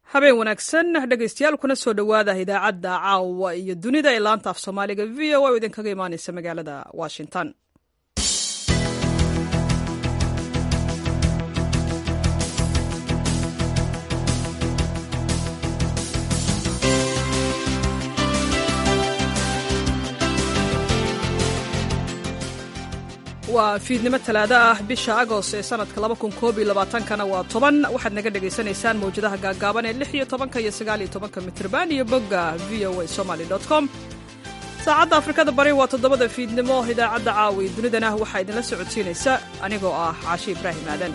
habeen wanaagsan dhegaystayaal kuna soo dhowaada idaacadda caawa iyo dunida ee laanta af soomaaliga v o a oo idinkaga imaaneysa magaalada washington waa fiidnimo talaado ah bisha agost ee sanadka kana waa toban waxaad naga dhagaysanaysaan mawjadaha gaagaaban ee lix iyo tobanka iyo sagaal iyo tobanka mitrban iyo bogga v o a somaly com saacadda afrikada bari waa toddobada fiidnimo idaacadda caawi dunidana waxaa idinla socodsiinaysa anigoo ah caashi ibraahim aadan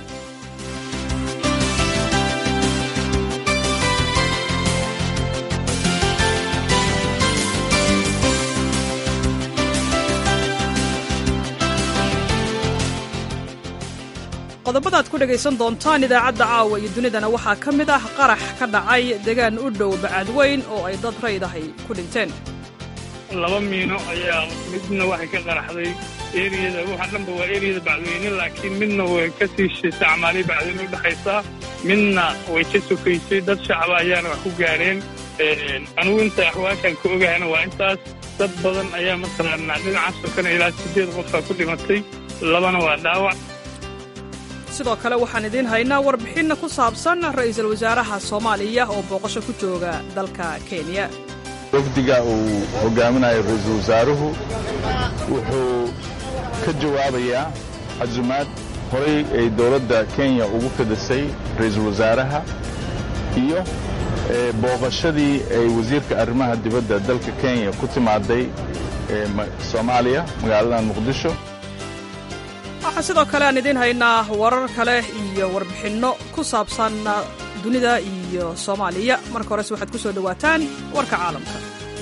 qodobadaad ku dhegaysan doontaan idaacadda caawa iyo dunidana waxaa ka mid ah qarax ka dhacay degaan u dhow bacadweyn oo ay dad raydahay ku dhinteen laba miino ayaa midna waxay ka qaraxday eriyada waxa dhanba waa eriyada bacdweyne laakiin midna way ka sii shisay acmaalii bacdweyne u dhexaysaa midna way ka sokaysay dad shacaba ayaana wax ku gaareen anugu inta axwaashaan ka ogahayna waa intaas dad badan ayaa mataqaanaa dhinacaas sokana ilaa siddeed qofaa ku dhimatay labana waa dhaawac sidoo kale waxaan idiin haynaa warbixinna ku saabsan ra'iisul wasaaraha soomaaliya oo booqasho ku jooga dalka kenya wafdiga uu hogaaminayo ra'iisul wasaaruhu wuxuu ka jawaabayaa casumaad horay ay dowladda kenya ugu fidisay ra'iisul wasaaraha iyo booqashadii ay wasiirka arrimaha dibadda dalka kenya ku timaaday soomaaliya magaaladan muqdisho waxaa sidoo kale aan idiin haynaa warar kale iyo warbixinno ku saabsan dunida iyo soomaaliya marka horese waxaad ku soo dhowaataan warka caalamka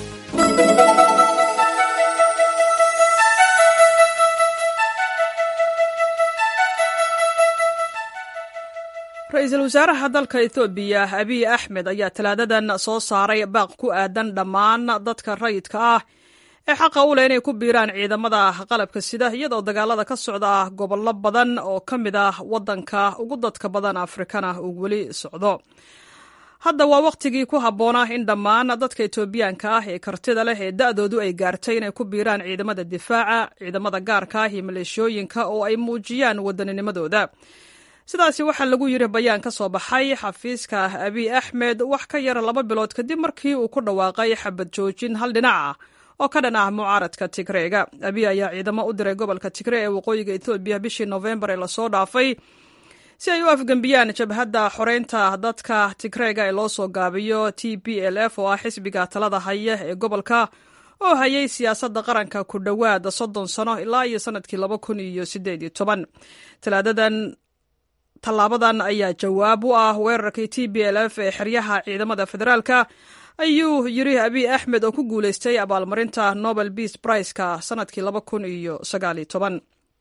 ra-iisul wasaaraha dalka etoobiya abiy axmed ayaa talaadadan soo saaray baaq ku aadan dhammaan dadka rayidka ah ee xaqa u leh inay ku biiraan ciidamada qalabka sida iyadoo dagaalada ka socda gobollo badan oo ka mid ah waddanka ugu dadka badan afrikana uu weli socdo hadda waa wakhtigii ku habboonaa in dhammaan dadka etoobiyaanka ah ee kartida leh ee da'doodu ay gaartay inay ku biiraan ciidamada difaaca ciidamada gaarka ah iyo maleeshooyinka oo ay muujiyaan waddaninimadooda sidaasi waxaa lagu yidhi bayaan ka soo baxay xafiiska abiy axmed wax ka yar laba bilood kadib markii uu ku dhawaaqay xabad joojin hal dhinac ah oo ka dhan ah mucaaradka tigreega abiy ayaa ciidamo u diray gobolka tigre ee waqooyiga etoobiya bishii noofembar ee lasoo dhaafay si ay u afgembiyaan jabhadda xoreynta dadka tigreega ee loo soo gaabiyo t b l f oo ah xisbiga talada haya ee gobolka oo hayay siyaasadda qaranka ku dhowaad soddon sano ilaa iyo sanadkii laba kun iyo sideed iyo toban talaadadan tallaabadan ayaa jawaab u ah weerarkii t b l f ee xeryaha ciidamada federaalka ayuu yiri abiy axmed oo ku guulaystay abaalmarinta nobel beas briceka sanadkii laba kun iyo sagaaliyo toban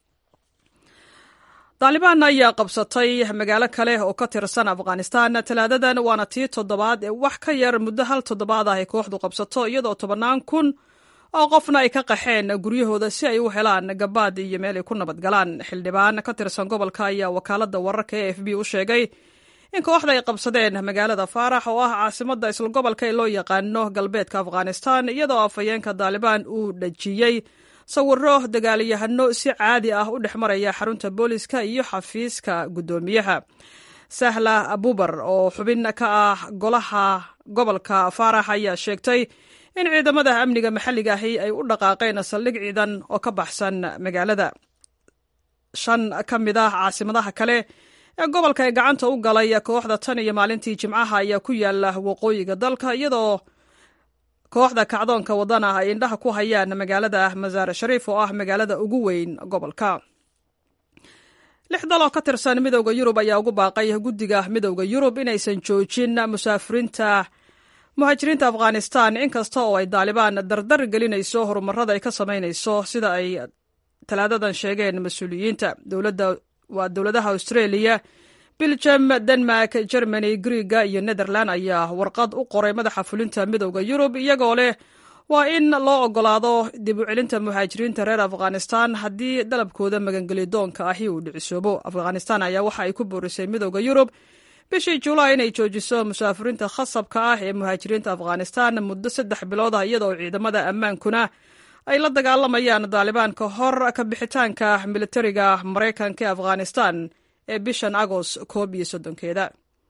daalibaan ayaa qabsatay magaalo kale oo ka tirsan afghanistan talaadadan waana tii toddobaad ee wax ka yar muddo hal toddobaad ah ay kooxdu qabsato iyadoo tobannaan kun oo qofna ay ka qaxeen guryahooda si ay u helaan gabaad iyo meel ay ku nabadgalaan xildhibaan ka tirsan gobolka ayaa wakaaladda wararka e f b u sheegay in kooxda ay qabsadeen magaalada faarax oo ah caasimadda isla gobolka ee loo yaqaano galbeedka afghanistan iyadoo afhayeenka daalibaan uu dhajiyey sawiro dagaalyahano si caadi ah u dhex maraya xarunta booliska iyo xafiiska guddoomiyaha sahla abubar oo xubin ka ah golaha gobolka faarax ayaa sheegtay in ciidamada amniga maxalliga ahi ay u dhaqaaqeen saldhig ciidan oo ka baxsan magaalada shan ka mid ah caasimadaha kale ee gobolka ee gacanta u galay kooxda tan iyo maalintii jimcaha ayaa ku yaala waqooyiga dalka iyadoo kooxda kacdoonka wadana ay indhaha ku hayaan magaalada masaare shariif oo ah magaalada ugu weyn gobolka lix dal oo ka tirsan midowda yurub ayaa ugu baaqay guddiga midowda yurub inaysan joojin musaafiriinta muhaajiriinta afghanistan inkasta oo ay daalibaan dardar gelinayso horumarada ay ka samaynayso sida ay talaadadan sheegeen mas-uuliyiinta dowladda waa dowladaha australia biljam denmark germany griega iyo netherland ayaa warqad u qoray madaxa fulinta midowda yurub iyagoo leh waa in loo ogolaado dib u celinta muhaajiriinta reer afghanistan haddii dalabkooda magangelidoonka ahi uu dhicisoobo afghanistan ayaa waxa ay ku boorisay midowda yurub bishii julaay inay joojiso musaafiriinta khasabka ah ee muhaajiriinta afghanistan muddo saddex bilood ah iyadoo ciidamada ammaankuna ay la dagaalamayaan daalibaan ka hor ka bixitaanka militariga maraykanka ee afghanistan ee bishan agost koob iyo soddonkeeda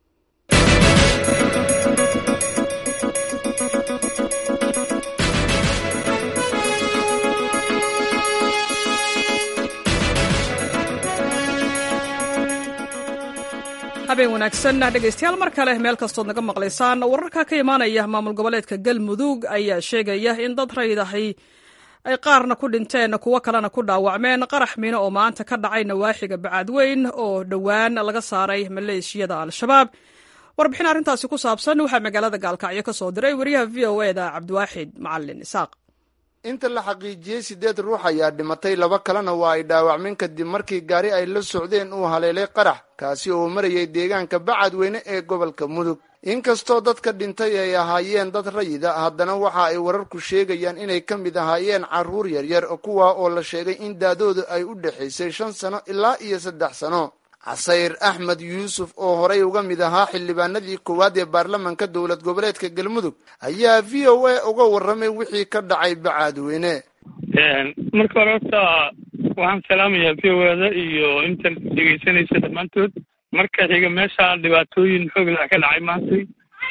habeen wanaagsan dhegaystayaal mar kale meel kastood naga maqlaysaan wararka ka imaanaya maamul goboleedka galmudug ayaa sheegaya in dad raydahay ay qaarna ku dhinteen kuwo kalena ku dhaawacmeen qarax miino oo maanta ka dhacay nawaaxiga bacaadweyn oo dhowaan laga saaray maleeshiyada al-shabaab warbixin arrintaasi ku saabsan waxaa magaalada gaalkacyo ka soo diray wariyaha v o e da cabdiwaaxid macalin isaaq inta la xaqiijiyey siddeed ruux ayaa dhimatay laba kalena waa ay dhaawacmeen kadib markii gaari ay la socdeen uu haleelay qarax kaasi oo marayay deegaanka bacadweyne ee gobolka mudug inkastoo dadka dhintay ay ahaayeen dad rayida haddana waxa ay wararku sheegayaan inay ka mid ahaayeen carruur yaryar kuwa oo la sheegay in daadoodu ay u dhexaysay shan sano ilaa iyo saddex sano casayr axmed yuusuf oo horay uga mid ahaa xildhibaanadii koowaad ee baarlamanka dowlad goboleedka galmudug ayaa v o a uga warramay wixii ka dhacay bacaadweyne marka hore horta waxaan salaamayaa v o ada iyo inta dhegaysanaysa dhammaantood marka xiga meesha dhibaatooyin xooglah ka dhacay maantay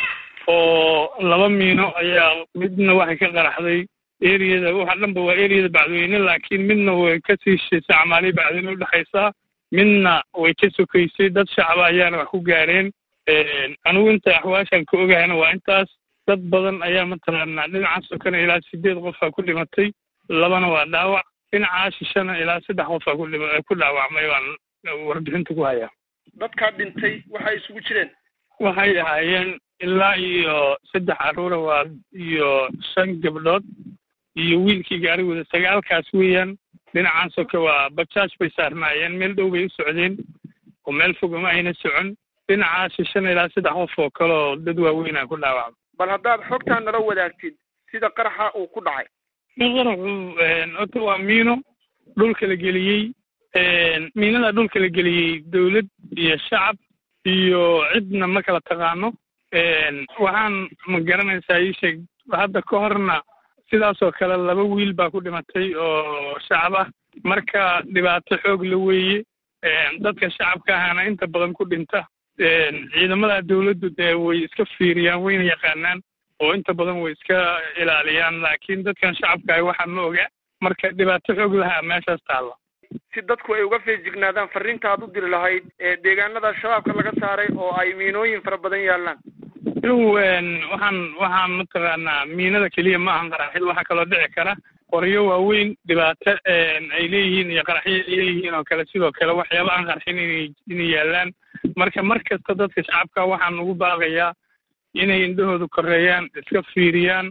oo laba miino ayaa midna waxay ka qaraxday eriyada waxa dhanba waa eriyada bacdweyne laakiin midna way kasii shisay camaaliya bacdweyne udhexaysaa midna way ka sokaysay dad shacaba ayaana wax ku gaareen anigu inta axwaashan ka ogahayna waa intaas dad badan ayaa mataqaanaa dhinaca sokana ilaa sideed qofaa ku dhimatay labana waa dhaawac dhinacaa shishana ilaa saddex qofaa ku dhaawacmay waan warbixinta ku hayaa dadkaa dhintay waxay isugu jireen waxay ahaayeen ilaa iyo saddex carruura waa iyo shan gabdhood iyo wiilkii gaarigooda sagaalkaas weeyaan dhinacan soke waa bajaaj bay saarnaayeen meel dhow bay u socdeen oo meel fog uma ayna socon dhinacaa shishana ilaa saddex qof oo kale oo dad waaweynaa ku dhaawacma bal haddaad xogtaa nala wadaagtid sida qaraxa uu ku dhacay qaraxu horta waa miino dhulka la geliyey miinada dhulka la geliyey dawlad iyo shacab iyo cidna ma kala taqaano waxaan ma garanaysaa ii sheeg hadda ka horna sidaasoo kale laba wiil baa ku dhimatay oo shacab ah marka dhibaato xoog la weeye dadka shacabka ahana inta badan ku dhinta ciidamada dawladdu dee way iska fiiriyaan wayna yaqaanaan oo inta badan way iska ilaaliyaan laakiin dadkan shacabka ah waxaa ma oga marka dhibaato xoog lahaa meeshaas taalla si dadku ay uga feejignaadaan farriinta aad u diri lahayd ee deegaanada shabaabka laga saaray oo ay miinooyin fara badan yaallaan inugu waxaan waxaan mataqaanaa miinada keliya ma ahan qaraxid waxaa kaloo dhici kara qoryo waaweyn dhibaato ay leeyihiin iyo qaraxyo ay leeyihiin oo kale sidoo kale waxyaaba aan qarxin inay inay yaallaan marka mar kasta dadka shacabka waxaan ugu baaqayaa inay indhahooda koreeyaan iska fiiriyaan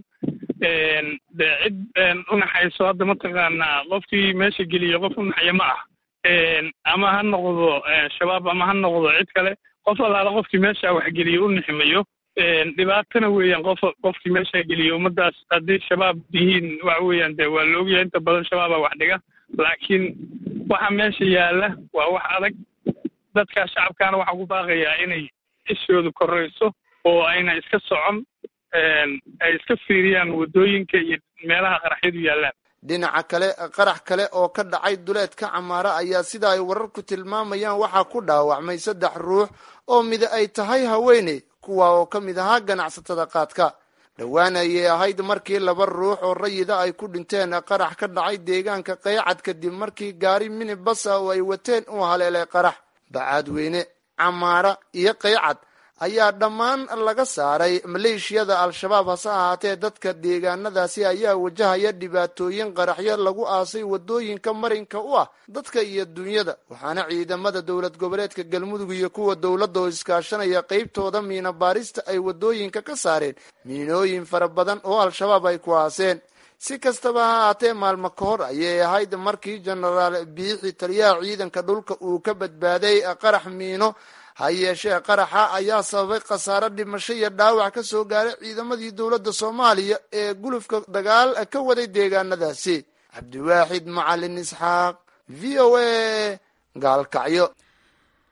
de cid unaxayso hadda mataqaanaa qofkii meesha geliya qof unaxya ma ah ama ha noqdo shabaab ama ha noqdo cid kale qof allaala qofkii meesha waxgeliya u niximayo dhibaatana weeyaan qof qofkii meesha geliya ummadaas haddii shabaab yihiin waxa weeyaan dee waa la ogyahay inta badan shabaaba wax dhiga laakiin waxa meesha yaalla waa wax adag dadka shacabkaana waxaa ugu baaqayaa inay ishooda korayso oo ayna iska socon ay iska fiiriyaan waddooyinka iyo meelaha qaraxyadu yaallaan dhinaca kale qarax kale oo ka dhacay duleedka camaara ayaa sida ay wararku tilmaamayaan waxaa ku dhaawacmay saddex ruux oo mida ay tahay haweeney kuwa oo ka mid ahaa ganacsatada qaadka dhowaan ayay ahayd markii laba ruux oo rayida ay ku dhinteen qarax ka dhacay deegaanka qaycad kadib markii gaari minibasa oo ay wateen uu haleelay qarax bacaadweyne camaara iyo qaycad ayaa dhammaan laga saaray maleeshiyada al-shabaab hase ahaatee dadka deegaanadaasi ayaa wajahaya dhibaatooyin qaraxyo lagu aasay waddooyinka marinka u ah dadka iyo dunyada waxaana ciidamada dowlad goboleedka galmudug iyo kuwa dowladda oo iskaashanaya qeybtooda miina baarista ay waddooyinka ka saareen miinooyin fara badan oo al-shabaab ay ku aaseen si kastaba ha ahaatee maalmo ka hor ayay ahayd markii jenaraal biixi taliyaha ciidanka dhulka uu ka badbaaday qarax miino ha yeeshee qaraxa ayaa sababay khasaare dhimasho iyo dhaawac ka soo gaaray ciidamadii dowladda soomaaliya ee gulufka dagaal ka waday deegaanadaasi cabdiwaaxid macalin isxaaq v o a gaalkacyo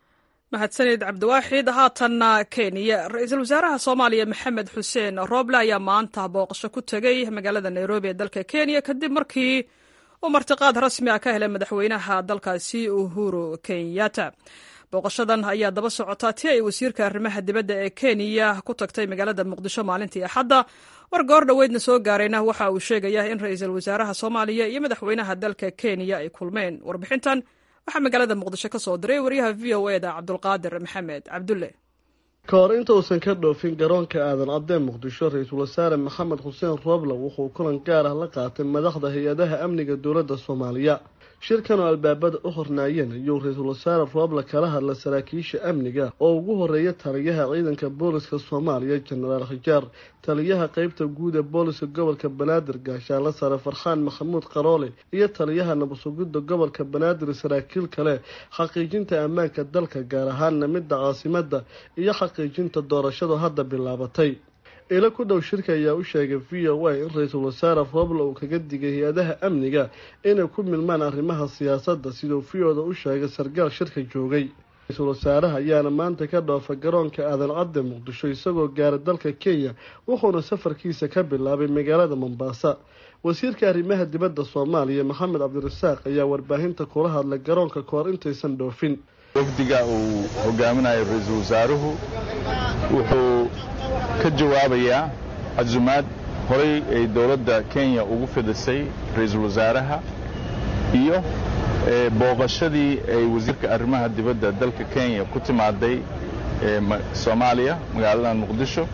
mahadsanid cabdiwaaxid haatanna kenya ra-iisul wasaaraha soomaaliya maxamed xuseen rooble ayaa maanta booqasho ku tegey magaalada nairobi ee dalka kenya kadib markii uu martiqaad rasmi ah ka helay madaxweynaha dalkaasi uhuru kenyatta booqashadan ayaa daba socotaa tii ay wasiirka arrimaha dibadda ee kenya ku tagtay magaalada muqdisho maalintii axadda war goor dhoweydna soo gaarayna waxa uu sheegayaa in ra-iisul wasaaraha soomaaliya iyo madaxweynaha dalka kenya ay kulmeen warbixintan waxaa magaalada muqdisho ka soo diray waryaha v o e da cabdulqaadir maxamed cabdulle ka hor inta uusan ka dhoofin garoonka aadan cadee muqdisho ra-iisul wasaare maxamed xuseen roble wuxuu kulan gaar ah la qaatay madaxda hay-adaha amniga dowladda soomaaliya shirkan oo albaabada u hornaayeen ayuu ra-iisul wasaare roble kala hadla saraakiisha amniga oo ugu horeeya taliyaha ciidanka booliska soomaaliya jenaraal khijaar taliyaha qeybta guud ee booliska gobolka banaadir gaashaanla sare farxaan maxamuud qaroole iyo taliyaha nabadsugidda gobolka banaadir saraakiil kale xaqiijinta ammaanka dalka gaar ahaanna midda caasimada iyo xaqiijinta doorashadu hadda bilaabatay ilo ku dhow shirka ayaa u sheegay v o a in ra-iisul wasaare roble uu kaga digay hay-adaha amniga inay ku milmaan arrimaha siyaasadda siduu v o da u sheegay sargaal shirka joogay ra-iisul wasaaraha ayaana maanta ka dhoofa garoonka aadan cadde muqdisho isagoo gaara dalka kenya wuxuuna safarkiisa ka bilaabay magaalada mombaasa wasiirka arrimaha dibadda soomaaliya maxamed cabdirasaaq ayaa warbaahinta kula hadlay garoonka kahor intaysan dhoofin wafdiga uu hogaaminayo ra-iisul wasaaruhu wuxuu ka jawaabayaa casumaad horay ay dowladda kenya ugu fidisay ra-iisul wasaaraha iyo booqashadii ay wasiirka arrimaha dibadda dalka kenya ku timaaday soomaaliya magaaladan muqdisho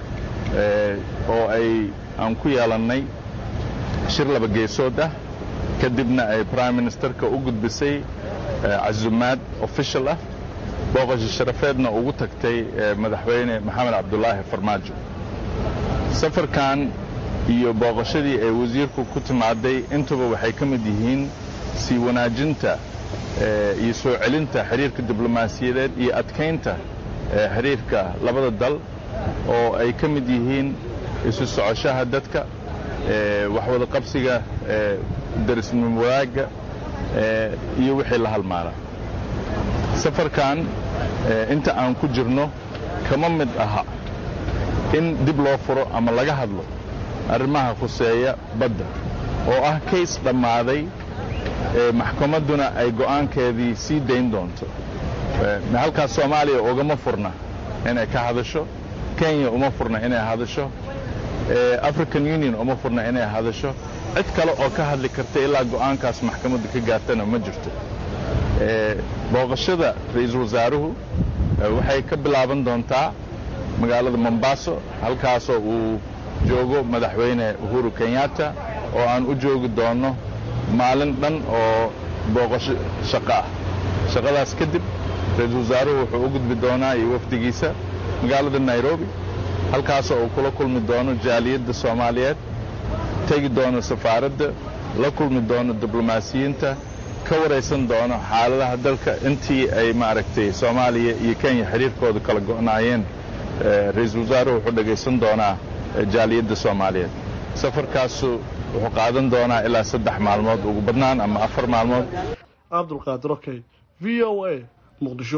oo ay aan ku yeelannay shir laba geesood ah kadibna ay prime ministerka u gudbisay casumaad official ah booqasho sharafeedna ugu tagtay madaxweyne maxamed cabdulaahi farmaajo safarkan iyo booqashadii ay wasiirku ku timaaday intuba waxay ka mid yihiin sii wanaajinta iyo soo celinta xiriirka diblomaasiyadeed iyo adkaynta xiriirka labada dal oo ay ka mid yihiin isu socoshaha dadka waxwada qabsiga darisnimo wadaagga iyo wixii la halmaala safarkan inta aan ku jirno kama mid aha in dib loo furo ama laga hadlo arrimaha khuseeya badda oo ah kays dhammaaday maxkamadduna ay go'aankeedii sii dayn doonto halkaas soomaaliya ugama furna inay ka hadasho kenya uma furna inay hadasho african union uma furna inay hadasho cid kale oo ka hadli karta ilaa go'aankaas maxkamadda ka gaartana ma jirto booqashada ra-iisul wasaaruhu waxay ka bilaaban doontaa magaalada mombaaso halkaasoo uu joogo madaxweyne uhuru kenyatta oo aan u joogi doonno maalin dhan oo booqasho shaqo ah shaqadaas kadib ra-iisul wasaaruhu wuxuu u gudbi doonaa iyo wafdigiisa magaalada nairobi halkaasoo uu kula kulmi doono jaaliyadda soomaaliyeed tegi doono safaaradda la kulmi doono diblomaasiyiinta ka waraysan doono xaaladaha dalka intii ay maaragtay soomaaliya iyo kenya xiriirkooda kala go'naayeen ra-iisul wasaaruhu wuxuu dhegaysan doonaa jaaliyadda soomaaliyeed safarkaasu wuxuu qaadan doonaa ilaa saddex maalmood ugu badnaan ama afar maalmood cabdulqaadir okey v o a muqdisho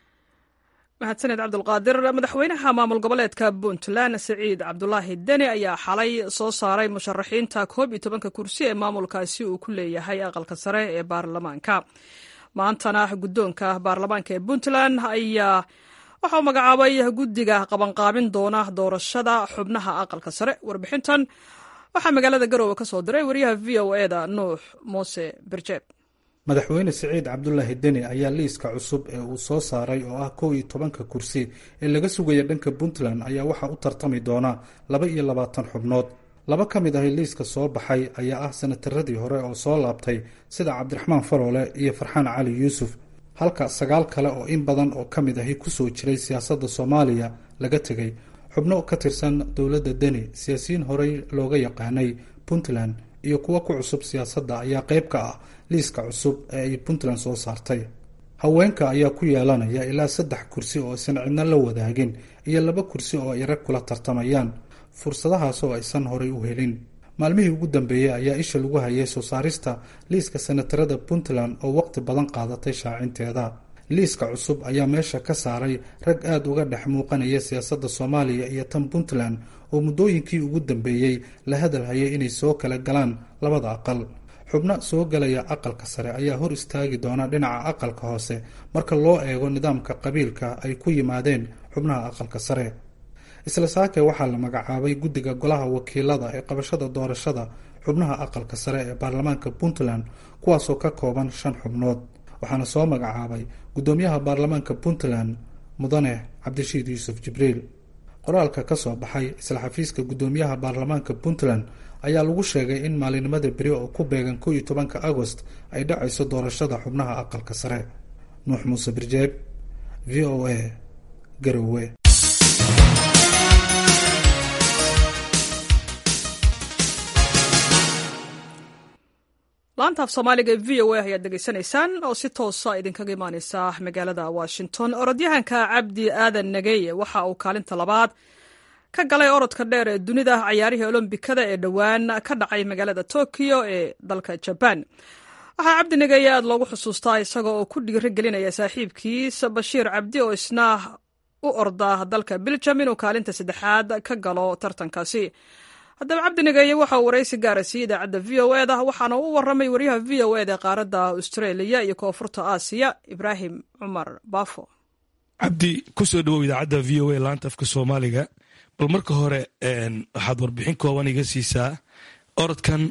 mahadsaned cabdulqaadir madaxweynaha maamul goboleedka puntland siciid cabdulaahi deni ayaa xalay soo saaray musharaxiinta koob iyo tobanka kursi ee maamulkaasi uu ku leeyahay aqalka sare ee baarlamaanka maantana guddoonka baarlamaanka ee puntland ayaa waxa uu magacaabay guddiga qabanqaabin doona doorashada xubnaha aqalka sare warbixintan waxaa magaalada garoowe ka soo diray wariyaha v o e da nuux muuse birjeeb madaxweyne siciid cabdulaahi deni ayaa liiska cusub ee uu soo saaray oo ah kow iyo tobanka kursi ee laga sugaya dhanka puntland ayaa waxaa u tartami doona laba iyo labaatan xubnood laba ka mid ahi liiska soo baxay ayaa ah sanataradii hore oo soo laabtay sida cabdiraxmaan faroole iyo farxaan cali yuusuf halka sagaal kale oo in badan oo ka mid ahi kusoo jiray siyaasadda soomaaliya laga tegay xubno ka tirsan dowladda deni siyaasiyiin horey looga yaqaanay puntland iyo kuwo ku cusub siyaasadda ayaa qayb ka ah liiska cusub ee ay puntland soo saartay haweenka ayaa ku yeelanaya ilaa saddex kursi oo aysan cidno la wadaagin iyo laba kursi oo ay rag kula tartamayaan fursadahaas oo aysan horay u helin maalmihii ugu dambeeyey ayaa isha lagu hayay soo saarista liiska sanatarada puntland oo waqti badan qaadatay shaacinteeda liiska cusub ayaa meesha ka saaray rag aada uga dhex muuqanaya siyaasadda soomaaliya iyo tan puntland oo muddooyinkii ugu dambeeyey la hadalhayay inay soo kala galaan labada aqal xubno soo galaya aqalka sare ayaa hor istaagi doona dhinaca aqalka hoose marka loo eego nidaamka qabiilka ay ku yimaadeen xubnaha aqalka sare isla saake waxaa la magacaabay guddiga golaha wakiilada ee qabashada doorashada xubnaha aqalka sare ee baarlamaanka puntland kuwaasoo ka kooban shan xubnood waxaana soo magacaabay guddoomiyaha baarlamaanka puntland mudane cabdishiid yuusuf jibriil qoraalka ka soo baxay isla xafiiska guddoomiyaha baarlamaanka puntland ayaa lagu sheegay in maalinimada beri oo ku beegan kow iyo tobanka agost ay dhacayso doorashada xubnaha aqalka sare nuux muuse birjeeb v o a garowe laanta af soomaaliga ee v o a ayaad degeysanaysaan oo si toosa idinkaga imaaneysa magaalada washington orodyahanka cabdi aadan nageye waxa uu kaalinta labaad ka galay orodka dheer ee dunida cayaarihii olombikada ee dhowaan ka dhacay magaalada tokyo ee dalka jaban waxaa cabdi nageye aad loogu xusuustaa isaga oo ku dhiiri gelinaya saaxiibkiis bashiir cabdi oo isna u orda dalka biljam inuu kaalinta saddexaad ka galo tartankaasi haddaba cabdi nageeye waxa uu waraysi gaara siiyey idaacadda v o e da waxaana u warramay wariyaha v o e da qaaradda australia iyo koonfurta aasiya ibraahim cumar baafo cabdi ku soo dhowow idaacadda v o a laanta afka soomaaliga bal marka hore waxaad warbixin kooban iga siisaa orodkan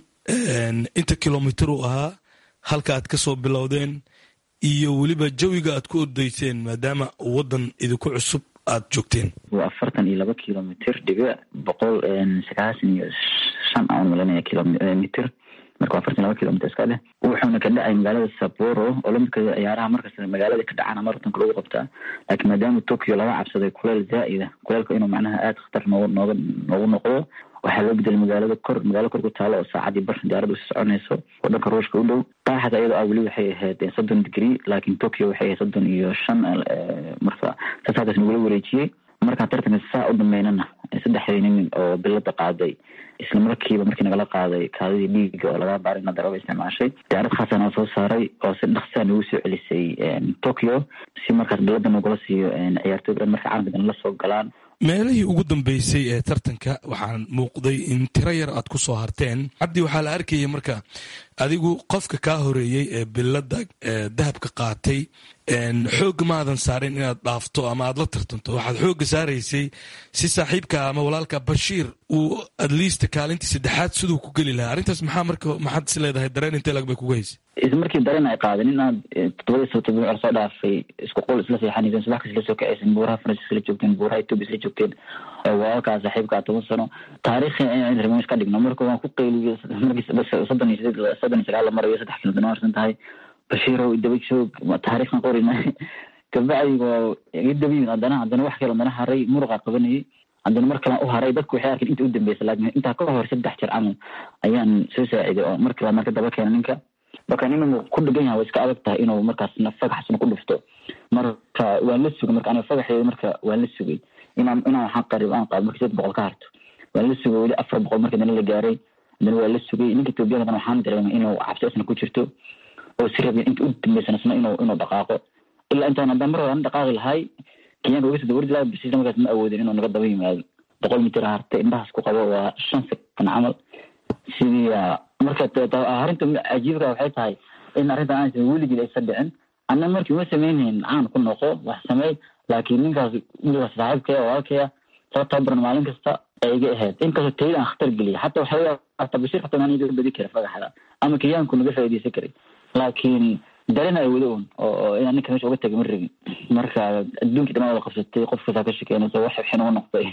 inta kilomitir uu ahaa halka aad ka soo bilowdeen iyo weliba jawiga aad ku ordayseen maadaama waddan idinku cusub aad joogteen waa afartan iyo laba kilomitr dhibic boqol sagaashan iyo shan aan malanaya kilomitr marka waa afartan laba kilomitr iska dheh wuxuuna ka dhacay magaalada saboro olombikada ciyaaraha markasta magaalada ka dhacana maratonka lagu qabtaa laakiin maadaama tokyo laga cabsaday kuleel zaa'ida kuleelka inuu macnaha aada khatar noogu nooga noogu noqdo waxaa loo bedelay magaalada kor magaalo kor ku taalo oo saacadii bar diyaarada usi soconayso oo dhanka ruushka u dhow qaaxda iyadoo ah weli waxay ahayd soddon degree laakiin tokyo waxay ahayd soddon iyo shan marka saas halkaas nagula wareejiyey markaan tartanka saa u dhameynana saddexdii nin oo bilada qaaday isla markiiba markii nagala qaaday kaadidii dhiiga oo laga baaray ina daraba isticmaashay diyaarad khaasa noo soo saaray oo si dhaksaa nagu soo celisay tokyo si markaas bilada nagula siiyo ciyaartooy dhan marka caalamka dan la soo galaan meelihii ugu dambeysay ee tartanka waxaan muuqday in tiro yar aad ku soo harteen cabdi waxaa la arkayay marka adigu qofka kaa horeeyey ee bilada dahabka qaatay xoogga maadan saarin inaad dhaafto ama aad la tartanto waxaad xoogga saaraysay si saaxiibka ama walaalka bashiir uu adliista kaalintii saddexaad siduu ku geli lahaa arrintaas maxaa marka maxaad is leedahay dareen intee lag bay kuga haysay isla markii dareen ay qaadeen inaad todobadii sabto bimicr soo dhaafay isku qol isla seexanayseen subax kas isla soo kacaysen buuraha faransis isla joogteen buuraha etoobiya isla joogteen walaalkaa saaxiibkaa toban sano taariikhi in remish ka dhigno marka waan ku qayliyey markii soddon iyo sideed soddon iyo sagaal la marayo saddex kilomitir noo harsan tahay bashiirow daba joog taariikhna qorina kabacdi waa iga daba yimid haddana haddana wax kale haddana haray muruqa qabanayay haddana mar kalan u haray dadku waxay arkeen inta u dambeysa laakiin intaa ka hor saddex jeer camal ayaan soo saaciday oo mar kale marka daba keena ninka marka nin inuu ku dhigan yahay way iska adag tahay inuu markaasna fagaxsna ku dhufto marka waan la sugay marka aniga fagaxeeda marka waan la sugay inaan inaan waxaan qarib aan qaado marka sideed boqol ka harto waan la sugay weli afar boqol marka dana la gaaray haddana waa la sugay ninka etoobiyada haddana waxaan dareemay inuu cabsi isna ku jirto oo si rabin inta u dambeysana isna inuu inuu dhaqaaqo ilaa intaan haddaan mar hore dhaqaaqi lahay kenyaanka uga soo dawardi lahay basiisna markaas ma awoodin inuu naga daba yimaado boqol mitir hartay indhahaas ku qabo waa shan sekan camal sidii marka arrinta cajiibka waxay tahay in arrintan aan weligii aysa dhicin anna markii uma sameynhayn caan ku noqo wax sameey laakiin ninkaas ninkaas saaxiibkaya walaalkaya soo tababaran maalin kasta ay iga ahayd inkastoo tayada aan khatar geliya xataa waxaa hata bashir xataa maan iga badi kara fagaxda ama kenyaanku naga faa'iidaysan karay laakiin dareen ay wada un oo inaan ninka meesha uga tagay ma rabin marka adduunkii dhamaan wada qabsatay qof kastaa ka shekeynaysa wax xin uga noqday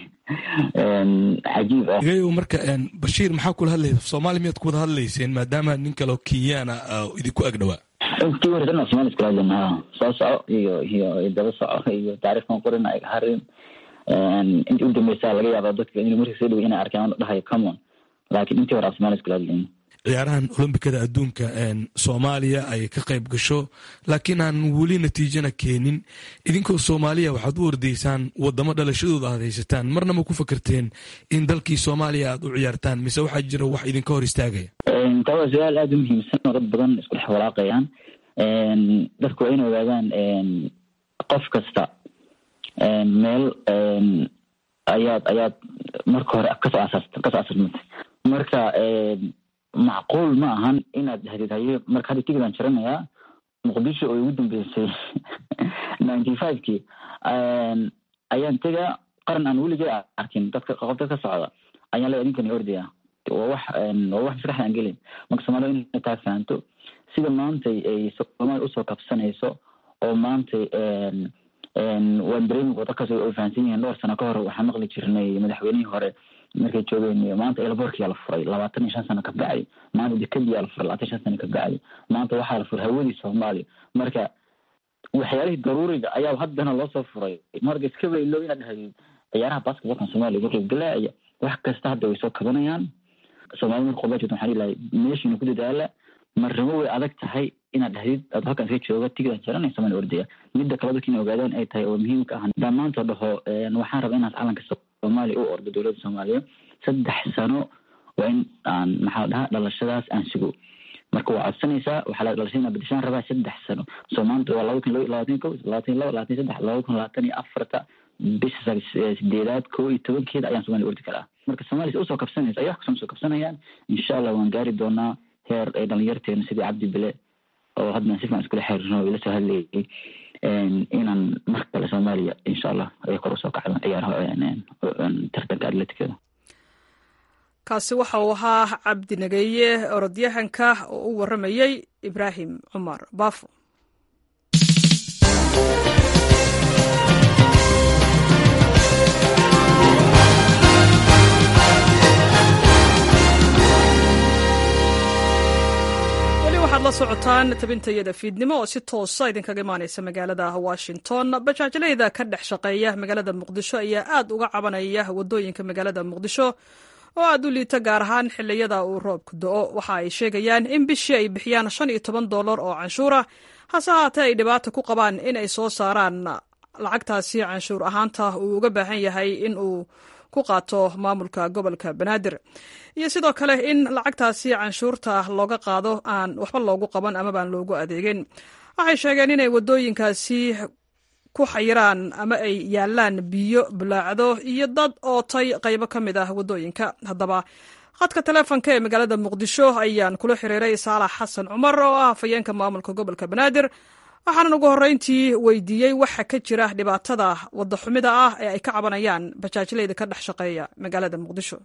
cajiib ah gayow marka bashiir maxaa kula hadlaysa soomaali miyaad ku wada hadlayseen maadaama nin kaleo kenyaana idinku ag dhawaa intii hore dhan somaali iskula hadlayna ha soo soco iyo iyo daba soco iyo taariikhkan qorina ay harin intii u dambeysa laga yaaba dadka in markii soo dhawy inay arkaan dhahayo common laakiin intii hore af somaali iskula hadlayna ciyaarahan olombikada adduunka soomaaliya ay ka qayb gasho laakiin aan weli natiijana keenin idinkoo soomaaliya waxaad u ordaysaan wadamo dhalashadooda aad haysataan marna ma ku fakerteen in dalkii soomaaliya aad u ciyaartaan mise waxaa jira wax idinka hor istaagaya taa waa su-aal aada u muhiimsan oo dad badan isku dhex walaaqayaan dadku waa inay ogaadaan qof kasta meel ayaad ayaad marka hore kasoo asaas kasoo asaasmatay marka macquul ma ahan inaad dhahdid haye marka hadda tigidaan jaranayaa muqdisho oo ugu dambeysay ninety five kii ayaan tegaa qaran aan weligay arkin dadka qof dad ka socda ayaan leeya ninkani ordaya waa wax waa wax maskaxda aan gelin marka soomaalida inay taa fahanto sida maantay ay soomaaliya usoo kabsanayso oo maantay waan dareemi dadkaas ay fahansan yihiin dhowr sano ka hor waxaan maqli jirnay madaxweynihii hore markay joogeen maanta elborkiyaa la furay labaatan iyo shan sano ka bacdi maanta dekadiyaa la furay labaatan iyo shan sano ka bacdi maanta waxaa la furay hawadii soomaaliya marka waxyaalihii daruuriga ayaa haddana loosoo furay marka iska weylo inaad dhahdid ciyaaraha basketbalkan soomaaliya ka qaybgalaaya wax kasta hadda way soo kabanayaan soomaalida marka qobaa jirta waxaan ilahay meeshiina ku dadaala marnimo way adag tahay inaad dhahdid aad halkan iska jooga tigidaan jaranay soomaaliya ordaya midda kale dadka inay ogaadaan ay tahay oo muhiimka ah dhammaanta dhaho waxaan rabaa inaad calanka soomaaliya u ordo dowladda soomaaliya saddex sano waa in aan maxaa la dhahaa dhalashadaas aan sugo marka waa codsanaysaa waxaa la dhalashada bedeshaan rabaa saddex sano soo maanta waa laba kun labaatan ko labaatan laba labaatan saddex laba kun labaatan iyo afarta bisha sideedaad ko iyo tobankeeda ayaan somalia ordi karaa marka somalia si usoo kabsanaysa ay wax kasoo soo kabsanayaan insha allah waan gaari doonaa heer ay dhalinyarteena sidii cabdi bile oo haddana si fican iskula xiriirno ila soo hadlayay inaan mar kale soomaaliya insha allah ay kor usoo kacdo ciyaaraha tartanka atleticada kaasi waxa uu ahaa cabdi nageeye orodyahanka oo u waramayey ibraahim cumar baafo weli waxaad la socotaan tabintayada fiidnimo oo si toosa idinkaga imaaneysa magaalada washington bajaajlayda ka dhex shaqeeya magaalada muqdisho ayaa aad uga cabanaya wadooyinka magaalada muqdisho oo aad u liita gaar ahaan xiliyada uu roobku do-o waxa ay sheegayaan in bishii ay bixiyaan shan iyo toban dollar oo canshuura hase haatee ay dhibaata ku qabaan in ay soo saaraan lacagtaasi canshuur ahaanta uu uga baahan yahay in uu ku qaato maamulka gobolka banaadir iyo sidoo kale in lacagtaasi canshuurta looga qaado aan waxba loogu qaban amabaan loogu adeegin waxay sheegeen inay wadooyinkaasi ku xayiraan ama ay yaalaan biyo bulaacdo iyo dad ootay qaybo ka mid ah wadooyinka haddaba khadka taleefonka ee magaalada muqdisho ayaan kula xiriiray saalax xasan cumar oo ah hafayeenka maamulka gobolka banaadir waxaanan ugu horreyntii weydiiyey waxa ka jira dhibaatada wadaxumida ah ee ay ka cabanayaan bajaajlayda ka dhex shaqeeya magaalada muqdisho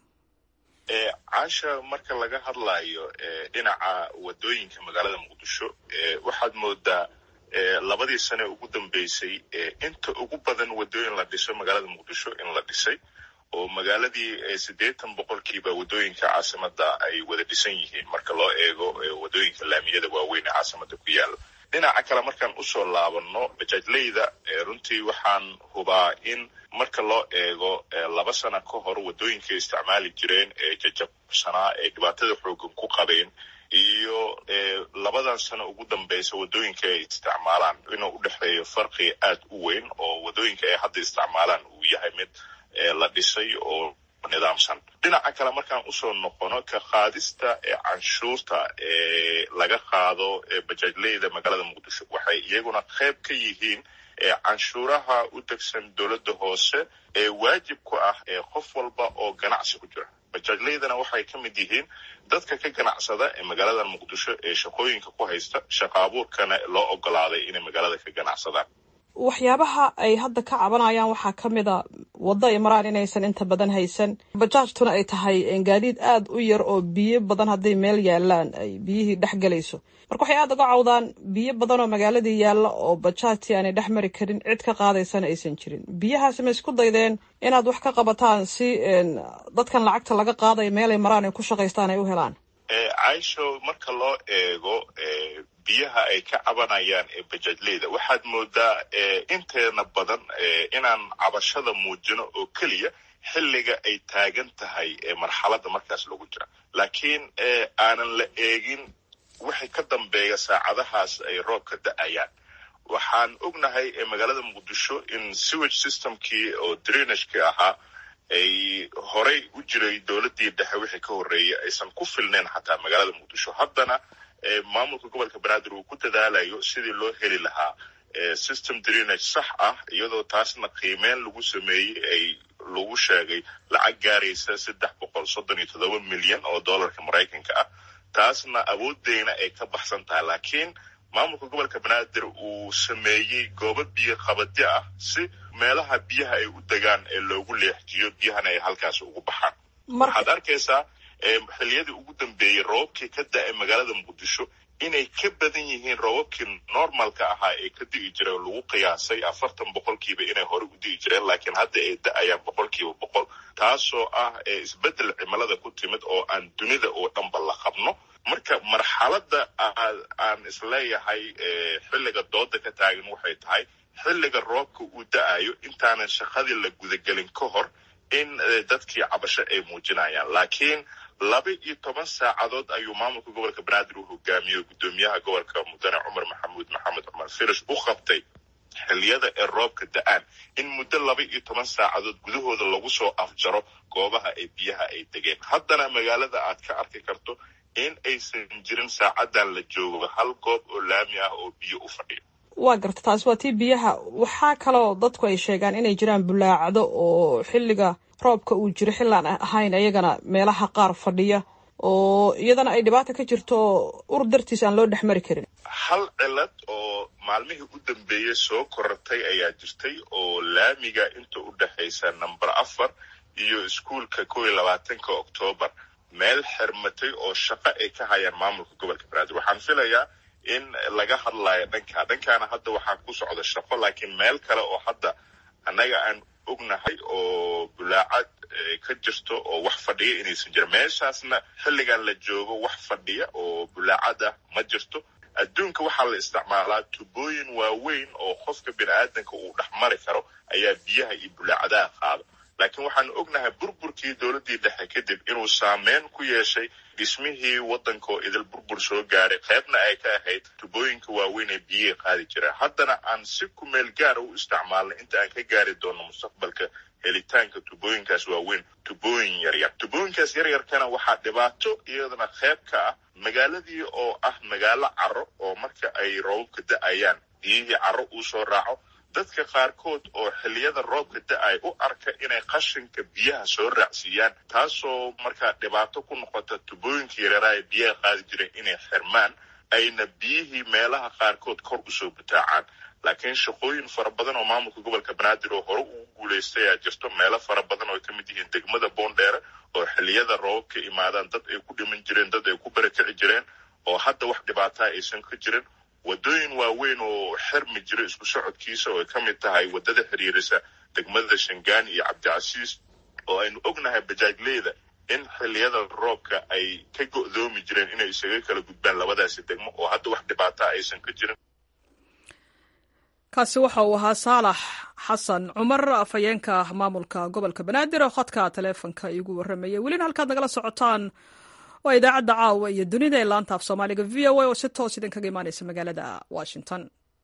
caasha marka laga hadlayo dhinaca wadooyinka magaalada muqdisho waxaad moodaa labadii sane ugu dambeysay inta ugu badan wadooyin la dhiso magaalada muqdisho in la dhisay oo magaaladii siddeetan boqolkiiba wadooyinka caasimada ay wada dhisan yihiin marka loo eego wadooyinka laamiyada waaweyn ee caasimada ku yaala dhinaca kale markaan usoo laabano bajaajleyda runtii waxaan hubaa in marka loo eego laba sana ka hor wadooyinkay isticmaali jireen ee jajabsanaa ee dhibaatada xoogan ku qabeen iyo labadan sano ugu dambeysa wadooyinka ay isticmaalaan inuu udhexeeyo farqi aad u weyn oo wadooyinka ay hadda isticmaalaan uu yahay mid la dhisay oo nidaamsan dhinaca kale markaan usoo noqono ka qaadista canshuurta ee laga qaado bajaajleyda magaalada muqdisho waxay iyaguna qayb ka yihiin canshuuraha u degsan dowladda hoose ee waajib ku ah qof walba oo ganacsi ku jira bajaajleydana waxay ka mid yihiin dadka ka ganacsada ee magaalada muqdisho ee shaqooyinka ku haysta shaqa abuurkana loo ogolaaday inay magaalada ka ganacsadaan waxyaabaha ay hadda ka cabanayaan waxaa ka mid a waddo ay maraan inaysan inta badan haysan bajaajtuna ay tahay gaadiid aad u yar oo biyo badan hadday meel yaalaan ay biyihii dhex galayso marka waxay aad uga cawdaan biyo badan oo magaaladii yaalla oo bajaajtii aanay dhex mari karin cid ka qaadaysana aysan jirin biyahaasi ma isku daydeen inaad wax ka qabataan si dadkan lacagta laga qaadayo meelay maraan ay ku shaqaystaan ay u helaan caisho marka loo eego biyaha ay ka cabanayaan ee bajaajleyda waxaad moodaa inteena badan inaan cabashada muujino oo keliya xilliga ay taagan tahay marxaladda markaas lagu jira laakiin aanan la eegin waxay ka dambeeya saacadahaas ay roobka da-ayaan waxaan ognahay magaalada muqdisho in sewage systemkii oo drainagekii ahaa ay horey u jiray dowladdii dhexe wixii ka horreeyay aysan ku filnayn xataa magaalada muqdisho haddana maamulka gobolka banaadir uu ku dadaalayo sidii loo heli lahaa system drenage sax ah iyadoo taasna qiimeyn lagu sameeyey ay lagu sheegay lacag gaaraysa saddex boqol soddon iyo toddoba milyan oo dollarka maraykanka ah taasna awoodeyna ay ka baxsan tahay laakiin maamulka gobolka banaadir uu sameeyey goobo biyo qabadyo ah si meelaha biyaha ay u degaan ee loogu leexjiyo biyahana ay halkaas ugu baxaan waxaad arkaysaa xiliyadii ugu dambeeyey roobabkii ka da-ay magaalada muqdisho inay ka badan yihiin roobabkii normalka ahaa ee ka di'i jiray oo lagu qiyaasay afartan boqolkiiba inay hore u di'i jireen laakiin hadda ay da-ayaan boqolkiiba boqol taasoo ah isbeddel cimilada ku timid oo aan dunida oo dhanba la qabno marka marxaladda aan isleeyahay xilliga dooda ka taagan waxay tahay xilliga roobka uu da-ayo intaanan shaqadii la gudagelin ka hor in dadkii cabasho ay muujinayaan laakiin laba iyo toban saacadood ayuu maamulka gobolka banaadir uu hogaamiyey guddoomiyaha gobolka mudane cumar maxamuud maxamed cumar firish u qabtay xilliyada ee roobka da-aan in muddo laba iyo toban saacadood gudahooda lagu soo afjaro goobaha ay biyaha ay degeen haddana magaalada aad ka arki karto in aysan jirin saacadan la joogo hal goob oo laami ah oo biyo u fadhiyo waa garta taasi waa tii biyaha waxaa kaloo dadku ay sheegaan inay jiraan bulaacdo oo xilliga roobka uu jiro xillaan ahayn iyagana meelaha qaar fadhiya oo iyadana ay dhibaata ka jirto ur dartiis aan loo dhex mari karin hal cilad oo maalmihii u dambeeyey soo korortay ayaa jirtay oo laamiga inta u dhexaysa number afar iyo iskuolka kow iyo labaatanka oktoobar meel xirmatay oo shaqo ay ka hayaan maamulka gobolka banaadir waxaan filayaa in laga hadlayo dhankaa dhankaana hadda waxaa ku socda shaqo laakiin meel kale oo hadda annaga aan ognahay oo bulaacad ka jirto oo wax fadhiya inaysan jirin meeshaasna xilligan la joogo wax fadhiya oo bulaacad ah ma jirto adduunka waxaa la isticmaalaa tubooyin waaweyn oo qofka bini aadanka uu dhex mari karo ayaa biyaha iyo bulaacadaha qaada laakiin waxaan ognahay burburkii dowladdii dhexe kadib inuu saameyn ku yeeshay dhismihii waddanka oo idil burbur soo gaaray qaybna ay ka ahayd tubooyinka waaweyn ee biyihi qaadi jireen haddana aan si kumeel gaara u isticmaalnay inta aan ka gaari doono mustaqbalka helitaanka tubooyinkaas waaweyn tubooyin yaryar tubooyinkaas yaryarkana waxaa dhibaato iyadana qayb ka ah magaaladii oo ah magaalo caro oo marka ay roobabka da-ayaan biyihii caro uu soo raaco dadka qaarkood oo xilliyada roobka da-ay u arka inay qashinka biyaha soo raacsiiyaan taasoo markaa dhibaato ku noqota tubooyinka yareeraha ee biyaha qaadi jireen inay xirmaan ayna biyihii meelaha qaarkood kor usoo butaacaan laakiin shaqooyin fara badan oo maamulka gobolka banaadir oo hore ugu guulaystay ayaa jirto meelo fara badan oo ay ka mid yihiin degmada boondheere oo xilliyada roobabka imaadaan dad ay ku dhiman jireen dad ay ku barakici jireen oo hadda wax dhibaataa aysan ka jirin waddooyin waaweyn oo xirmi jira isku socodkiisa oo ay ka mid tahay waddada xiriirisa degmada shangaani iyo cabdicasiis oo aynu ognahay bajaajleyda in xilliyada roobka ay ka go'doomi jireen inay isaga kala gudbaan labadaasi degmo oo hadda wax dhibaataa aysan ka jirin kaasi waxa uu ahaa saalax xasan cumar afhayeenka maamulka gobolka banaadir oo khadka taleefonka iigu warramayay welina halkaad nagala socotaan waa idaacadda caawa iyo dunida ee laanta af soomaaliga v o a oo si toos idinkaga imaanaysa magaalada washington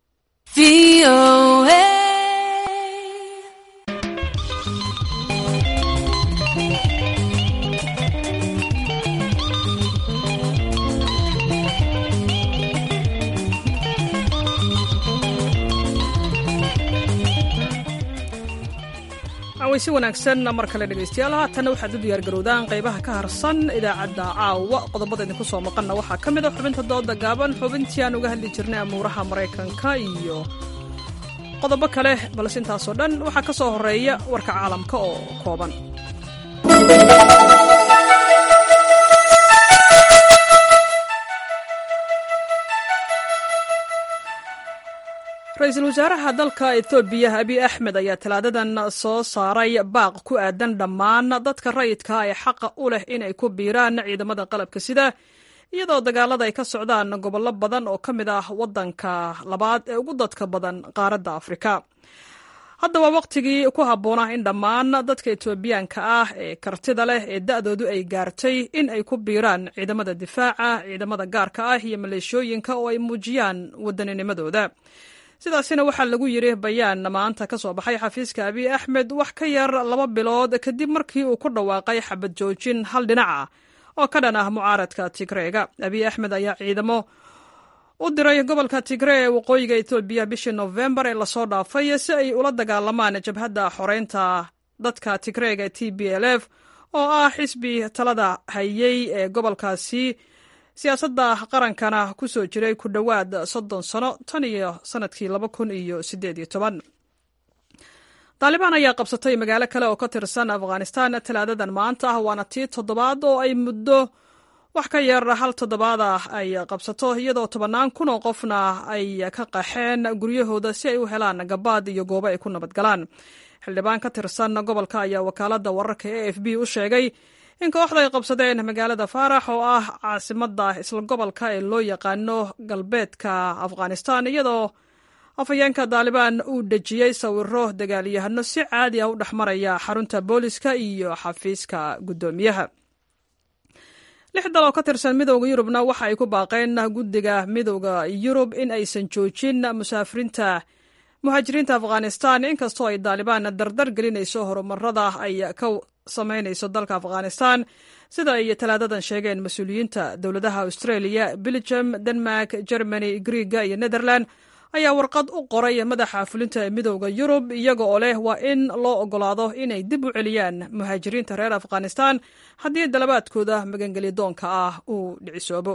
waysi wanaagsan mar kale dhegaystayaal haatanna waxaad u diyaargarowdaan qaybaha ka harsan idaacadda caawa qodobada idinku soo maqanna waxaa ka mid a xubinta dooda gaaban xubintii aan uga hadli jirnay amuuraha maraykanka iyo qodobo kale balse intaasoo dhan waxaa ka soo horeeya warka caalamka oo kooban ra-iisul wasaaraha dalka etoobiya abiy axmed ayaa talaadadan soo saaray baaq ku aadan dhammaan dadka rayidka ee xaqa u leh inay ku biiraan ciidamada qalabka sida iyadoo dagaalada ay ka socdaan gobollo badan oo ka mid ah waddanka labaad ee ugu dadka badan qaaradda afrika haddaba wakhtigii ku habboonah in dhammaan dadka etoobiyaanka ah ee kartida leh ee da'doodu ay gaartay in ay ku biiraan ciidamada difaaca ciidamada gaarka ah iyo maleeshooyinka oo ay muujiyaan waddaninimadooda sidaasina waxaa lagu yidhi bayaan maanta ka soo baxay xafiiska abiy axmed wax ka yar laba bilood kadib markii uu ku dhawaaqay xabad joojin hal dhinac ah oo ka dhan ah mucaaradka tigreega abiy axmed ayaa ciidamo u diray gobolka tigree ee waqooyiga etoobiya bishii nofembar ee lasoo dhaafay si ay ula dagaalamaan jabhadda xoreynta dadka tigreega ee t b l f oo ah xisbi talada hayey ee gobolkaasi siyaasadda qarankana ku soo jiray ku dhowaad soddon sano tan iyo sanadkii laba kun iyo siddeed iyo toban taalibaan ayaa qabsatay magaalo kale oo ka tirsan afghanistan talaadadan maanta ah waana tii toddobaad oo ay muddo wax ka yar hal toddobaad ah ay qabsato iyadoo tobannaan kun oo qofna ay ka qaxeen guryahooda si ay u helaan gabaad iyo goobo ay ku nabadgalaan xildhibaan ka tirsan gobolka ayaa wakaaladda wararka e f b u sheegay in kooxda ay qabsadeen magaalada faarax oo ah caasimadda isla gobolka ee loo yaqaano galbeedka afghanistan iyadoo afhayeenka taalibaan uu dejiyey sawiro dagaalyahano si caadi ah u dhex maraya xarunta booliska iyo xafiiska guddoomiyaha lix dal oo ka tirsan midowda yurubna waxa ay ku baaqeen guddiga midowda yurub in aysan joojin musaafiriinta muhaajiriinta afghanistan inkastoo ay taalibaan dardar gelinayso horumarada ay ka samaynayso dalka afghanistan sida ay talaadadan sheegeen mas-uuliyiinta dowladaha australia belgium denmark germany griega iyo netherland ayaa warqad u qoray madaxa fulinta ee midowda yurub iyaga oo leh waa in loo ogolaado inay dib u celiyaan muhaajiriinta reer afghanistan haddii dalabaadkooda magangelya doonka ah uu dhicisoobo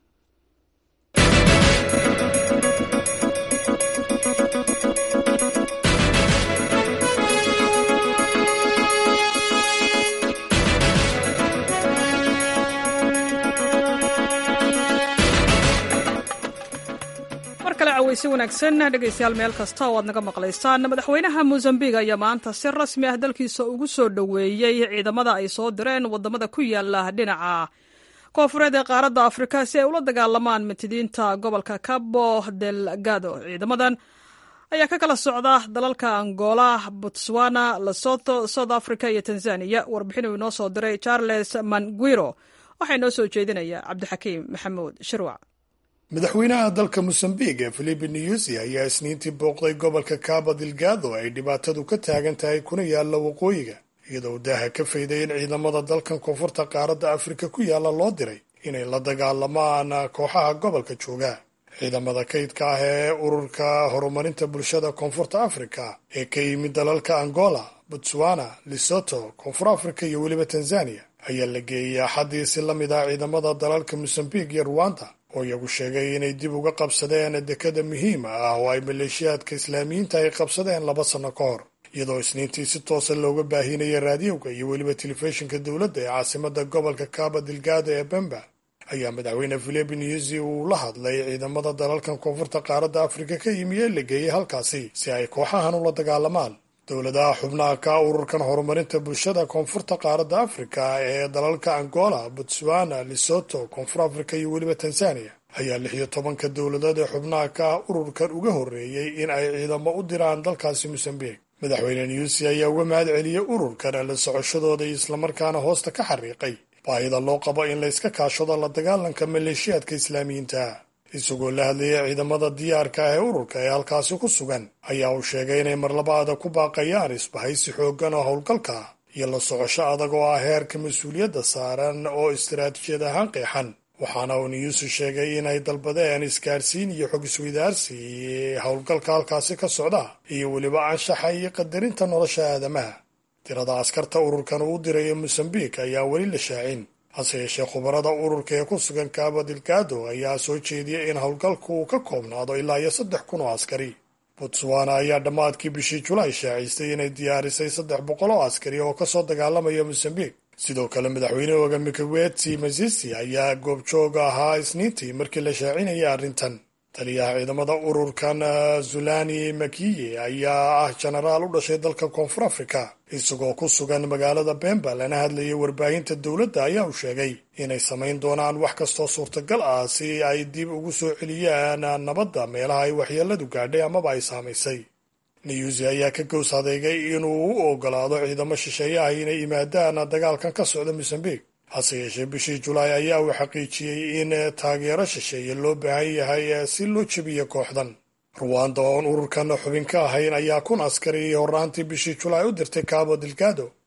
weyse wanaagsan dhegaystayaal meel kasta oo aad naga maqlaysaan madaxweynaha mozambiq ayaa maanta si rasmi ah dalkiisa ugu soo dhoweeyey ciidamada ay soo direen wadamada ku yaala dhinaca koofureed ee qaaradda afrika si ay ula dagaalamaan matidiinta gobolka cabo delgado ciidamadan ayaa ka kala socda dalalka angola botswana lesotho south africa iyo tanzania warbixin uu inoo soo diray charles manguiro waxaa inoo soo jeedinaya cabdixakiim maxamuud shirwac madaxweynaha dalka mosambiq ee filipi newsi ayaa isniintii booqday gobolka cabo delgado ay dhibaatadu ka taagan tahay kuna yaalla waqooyiga iyadoo daaha ka fayday in ciidamada dalkan koonfurta qaaradda afrika ku yaalla loo diray inay la dagaalamaan kooxaha gobolka jooga ciidamada kaydka ah ee ururka horumarinta bulshada koonfurta afrika ee ka yimid dalalka angola botswana lesotho koonfur afrika iyo weliba tanzania ayaa la geeyey axaddii si la mid ah ciidamada dalalka mosambiq iyo ruwanda oo iyagu sheegay inay dib uga qabsadeen dekada muhiima ah oo ay maleeshiyaadka islaamiyiinta ay qabsadeen laba sanno ka hor iyadoo isniintii si toosa looga baahinaya raadiyowga iyo weliba telefishinka dowladda ee caasimada gobolka cabo delgado ee bemba ayaa madaxweyne filipi newsi uu la hadlay ciidamada dalalkan koonfurta qaaradda afrika ka yimi ee la geeyey halkaasi si ay kooxahan ula dagaalamaan dowladaha xubnaha ka ururkan horumarinta bulshada koonfurta qaaradda afrika ee dalalka angola botswana lesotho koonfur afrika iyo weliba tanzania ayaa lix iyo tobanka dowladood ee xubnaha ka ah ururkan uga horreeyey in ay ciidamo u diraan dalkaasi mosambiq madaxweyne newsi ayaa uga mahad celiyey ururkan la socoshadooda iyo islamarkaana hoosta ka xariiqay baahida loo qabo in la iska kaashado la dagaalanka maleeshiyaadka islaamiyiinta isagoo la hadlayay ciidamada diyaarka ah ee ururka ee halkaasi ku sugan ayaa uu sheegay inay marlabaada ku baaqayaan isbahaysi xooggan oo howlgalka iyo la socosho adag oo ah heerka mas-uuliyadda saaran oo istaraatiijiyad ahaan qeexan waxaana uu niyuusu sheegay inay dalbadeen isgaarsiin iyo xog isweydaarsi howlgalka halkaasi ka socda iyo weliba anshaxa iyo qadarinta nolosha aadamaha tirada askarta ururkan uu diraya mosambiq ayaa weli la shaacin hase yeeshee khubarada ururka ee ku sugan cabo delgado ayaa soo jeediyay in howlgalku uu ka koobnaado ilaa iyo saddex kun oo askari botswana ayaa dhammaadkii bishii julaay shaaciistay inay diyaarisay saddex boqol oo askari oo kasoo dagaalamaya mosambiq sidoo kale madaxweynehooga mikaweti masisi ayaa goobjooga ahaa isniintii markii la shaacinayay arrintan taliyaha ciidamada ururkan zulani makiye ayaa ah jenaraal u dhashay dalka koonfur afrika isagoo ku sugan magaalada bemba lana hadlayay warbaahinta dowladda ayaa uu sheegay inay samayn doonaan wax kastoo suurtagal ah si ay dib ugu soo celiyaan nabadda meelaha ay waxyeeladu gaadhay amaba ay saamaysay newsi ayaa ka gows adeegay inuu u ogolaado ciidamo shisheeyaha inay yimaadaan dagaalkan ka socda mosambiq hase yeeshee bishii julaay ayaa uu xaqiijiyey in taageero shisheeye loo baahan yahay si loo jebiyo kooxdan ruwanda oon ururkan xubin ka ahayn ayaa kun askari horaantii bishii julaay u dirtay cabo delgado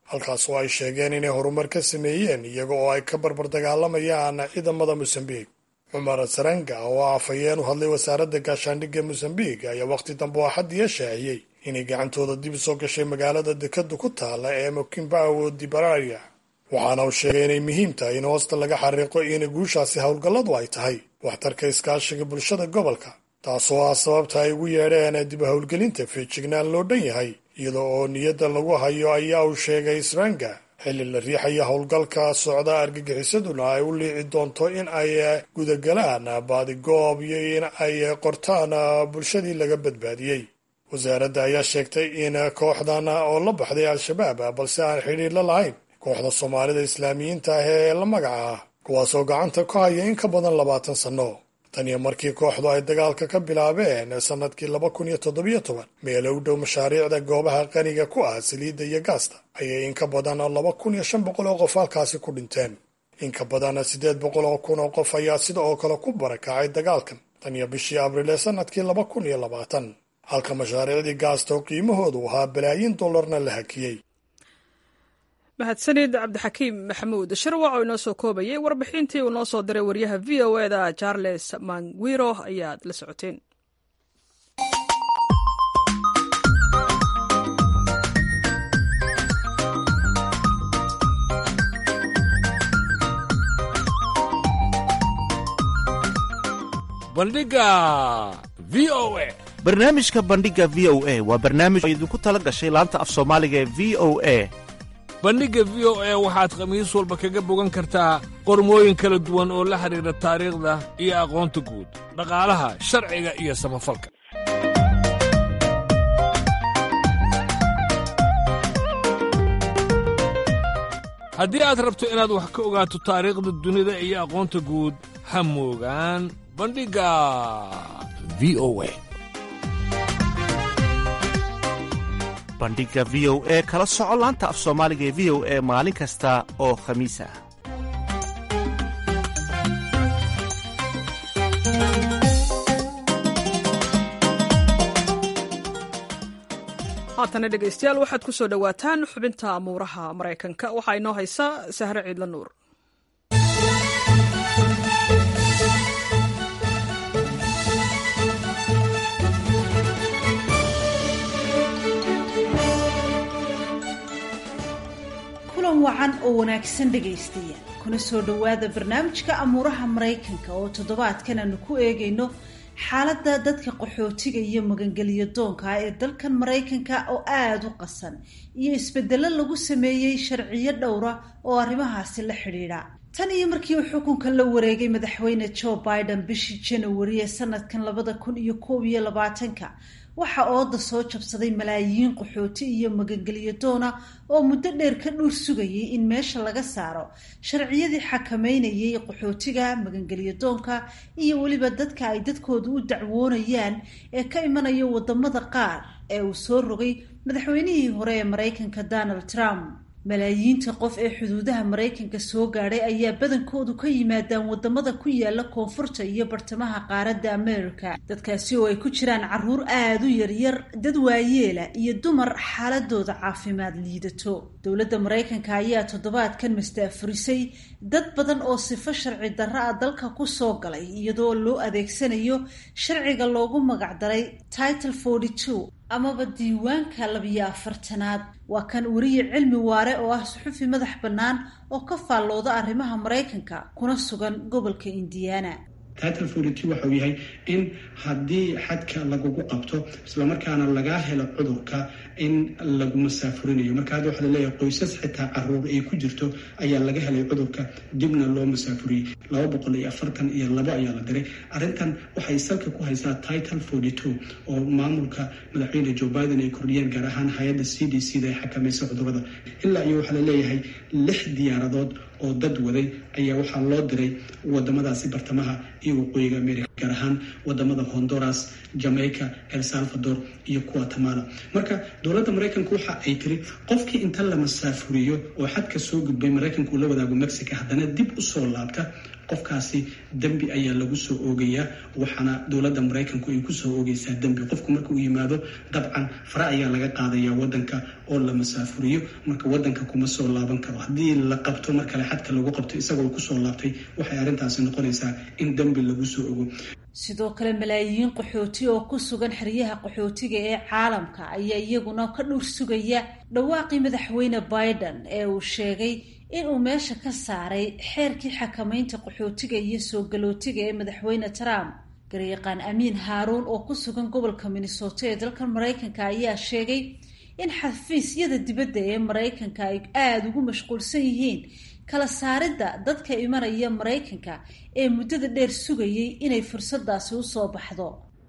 halkaas oo ay sheegeen inay horumar ka sameeyeen iyaga oo ay ka barbar dagaalamayaan ciidamada mosambiq cumar saranga oo afhayeen u hadlay wasaaradda gaashaandhigga mosambiq ayaa wakhti dambe oo xadiya shaaciyey inay gacantooda dib soo gashay magaalada dekadu ku taala ee mokimbawo dibararia waxaana uu sheegay inay muhiim tahay in hoosta laga xariiqo in guushaasi howlgalladu ay tahay waxtarka iskaashiga bulshada gobolka taasoo ah sababta ay ugu yeedheen dib howlgelinta feejignaan loo dhan yahay iyada oo niyadda lagu hayo ayaa uu sheegay sranga xilli la riixaya howlgalka socda argagixisaduna ay u liici doonto in ay gudagalaan baadigoob iyo in ay qortaan bulshadii laga badbaadiyey wasaaradda ayaa sheegtay in kooxdan oo la baxday al-shabaab balse aan xidhiir la lahayn kooxda soomaalida islaamiyiinta ah ee la magaca ah kuwaasoo gacanta ku haya in ka badan labaatan sanno tan iyo markii kooxdu ay dagaalka ka bilaabeen sannadkii laba kun iyo toddobiyo toban meelo u dhow mashaariicda goobaha qaniga ku ah saliidda iyo gaasta ayay in ka badan laba kun iyo shan boqol oo qof halkaasi ku dhinteen in ka badan siddeed boqol oo kun oo qof ayaa sida oo kale ku barakacay dagaalkan tan iyo bishii abriil ee sannadkii laba kun iyo labaatan halka mashaariicdii gaasta oo qiimahoodu ahaa balaayiin dollarna la hakiyey mahadsanid cabdixakiim maxamuud sharwac oo inoo soo koobayay warbixintii uu noo soo diray waryaha v o eda charles mangwiro ayaad la socoteen bandhiga v o a barnaamijka bandhiga v o a waa barnaamij oo idinku tala gashay laanta af soomaaliga ee v o a bandhigga v o a waxaad khamiis walba kaga bogan kartaa qormooyin kala duwan oo la xidhiidha taariikhda iyo aqoonta guud dhaqaalaha sharciga iyo samafalka haddii aad rabto inaad wax ka ogaato taariikhda dunida iyo aqoonta guud ha moogaan bandhigga v o a bandhiga v o e kala soco laanta af soomaaliga ee v o e maalin kasta oo khamiis ah haatana dhegaystayaal waxaad ku soo dhowaataan xubinta amuuraha maraykanka waxaa inoo haysa sahre ciidla nuur kulan wacan oo wanaagsan dhegaystayaal kuna soo dhowaada barnaamijka amuuraha maraykanka oo toddobaadkan aanu ku eegayno xaaladda dadka qaxootiga iyo magangeliyo doonka ah ee dalkan maraykanka oo aada u qasan iyo isbedelo lagu sameeyey sharciyo dhowra oo arrimahaasi la xidhiidha tan iyo markii uu xukunka la wareegay madaxweyne joe biden bishii janawari ee sanadkan labada kun iyo koob iyo labaatanka waxa ooda soo jabsaday malaayiin qaxooti iyo magangeliyo doona oo muddo dheer ka dhuur sugayay in meesha laga saaro sharciyadii xakameynayay qaxootiga magangeliyo doonka iyo weliba dadka ay dadkoodu u dacwoonayaan ee ka imanaya wadamada qaar ee uu soo rogay madaxweynihii hore ee maraykanka donald trump malaayiinta qof ee xuduudaha maraykanka soo gaadhay ayaa badankoodu ka yimaadaan wadamada ku yaala koonfurta iyo bartamaha qaaradda america dadkaasi oo ay ku jiraan caruur aada u yaryar dad waayeela iyo dumar xaaladooda caafimaad liidato dowladda maraykanka ayaa toddobaadkan mastaafurisay dad badan oo sifo sharci darro ah dalka kusoo galay iyadoo loo adeegsanayo sharciga loogu magacdaray title forty two amaba diiwaanka labiyo afartanaad waa kan weriye cilmi waare oo ah suxufi madax bannaan oo ka faallooda arrimaha maraykanka kuna sugan gobolka indiana title forty waxa uu yahay in haddii xadka lagugu qabto islamarkaana lagaa helo cudurka in lagu masaafurinayo marka hadda waxaa laleeyahay qoysas xitaa caruur ay ku jirto ayaa laga helay cudurka dibna loo masaafuriyey laba boqol iyo afartan iyo labo ayaa la diray arrintan waxay salka ku haysaa title forty two oo maamulka madaxweyne joe biden ay kordhiyeen gaar ahaan hay-adda c d c da ay xakamaysa cudurada ilaa iyo waxaa laleeyahay lix diyaaradood oo dad waday ayaa waxaa loo diray wadamadaasi bartamaha iyo waqooyiga america gaar ahaan wadamada honduras jamaica el salvador iyo guatemala marka dowladda maraykanka waxa ay tiri qofkii inta la masaafuriyo oo xadka soo gudbay maraykanka uu la wadaago mexico haddana dib usoo laabta qofkaasi dembi ayaa lagu soo oogayaa waxaana dowladda maraykanku ay kusoo oogaysaa dembi qofku marka uu yimaado dabcan fara ayaa laga qaadayaa wadanka oo la masaafuriyo marka wadanka kuma soo laaban karo haddii la qabto mar kale xadka lagu qabto isagoo kusoo laabtay waxay arrintaasi noqonaysaa in dembi lagu soo ogo sidoo kale malaayiin qaxooti oo ku sugan xeryaha qaxootiga ee caalamka ayaa iyaguna ka dhur sugaya dhawaaqii madaxweyne biden ee uu sheegay inuu meesha ka saaray xeerkii xakamaynta qaxootiga iyo soo galootiga ee madaxweyne trump garyaqaan amiin haaruun oo ku sugan gobolka minnesota ee dalka maraykanka ayaa sheegay in xafiisyada dibadda ee maraykanka ay aada ugu mashquulsan yihiin kala saaridda dadka imanaya maraykanka ee muddada dheer sugayay inay fursadaasi usoo baxdo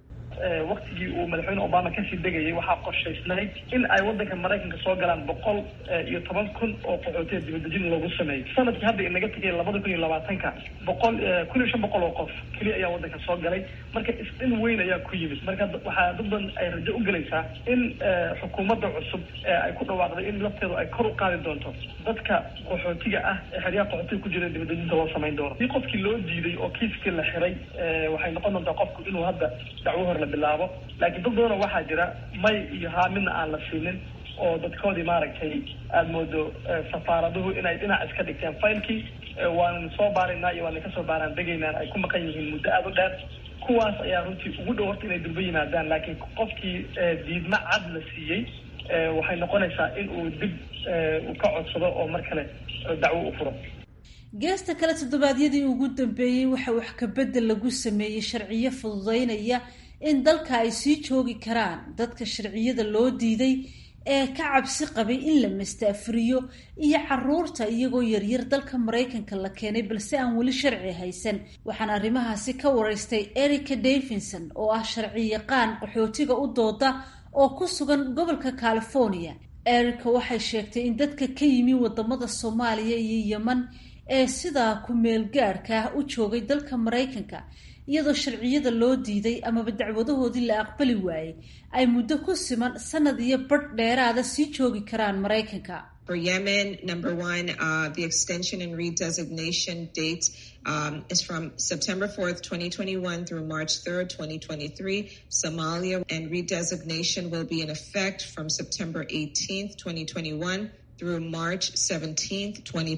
waktigii uu madaxweyne obama kasii degayay waxaa qorshaysnayd in ay wadanka maraykanka soo galaan boqol iyo toban kun oo qaxootiya dibadejin loogu sameeyey sanadkii hadda inaga tegay labada kun iyo labaatanka boqol kun iyo shan boqol oo qof keliya ayaa wadanka soo galay marka isdhin weyn ayaa ku yimid marka waxaa dad badan ay rajo u gelaysaa in xukuumadda cusub ay ku dhawaaqday in lafteedu ay kor u qaadi doonto dadka qaxootiga ah ee xeryaha qaxootiga ku jira dibadejinta loo samayn doono si qofkii loo diiday oo kiiskii la xiray waxay noqon doontaa qofku inuu hadda dacwo hor la bilaabo laakiin dad badanoo waxaa jira may iyo haa midna aan la siinin oo dadkoodii maaragtay aada moodo safaaraduhu inay dhinac iska dhigteen faylkii waan soo baaraynaa iyo waan kasoo baaraan degaynaan ay ku maqan yihiin muddo aada u dheer kuwaas ayaa runtii ugu dhow horta inay durba yimaadaan laakiin qofkii diidma cad la siiyey waxay noqonaysaa in uu dib uu ka codsado oo mar kale dacwo u furo geesta kale toddobaadyadii ugu dambeeyey waxa wax kabedel lagu sameeyey sharciyo fududeynaya in dalka ay sii joogi karaan dadka sharciyada loo diiday ee ka cabsi qabay in la mastaafuriyo iyo caruurta iyagoo yaryar dalka maraykanka la keenay balse aan weli sharci haysan waxaana arrimahaasi ka waraystay erica davidson oo ah sharci yaqaan qaxootiga u dooda oo ku sugan gobolka california erica waxay sheegtay in dadka ka yimi wadamada soomaaliya iyo yeman ee sidaa ku-meel gaadhka ah u joogay dalka maraykanka iyadoo sharciyada loo diiday amaba dacwadahoodii la aqbali waayey ay muddo ku siman sanad iyo badh dheeraada sii joogi karaan maraykanka For Yemen, number one, uh, the extension and redesignation date um, is from September 4th, 2021 through March 3rd, 2023. Somalia and redesignation will be in effect from September 18th, 2021 through March 17th,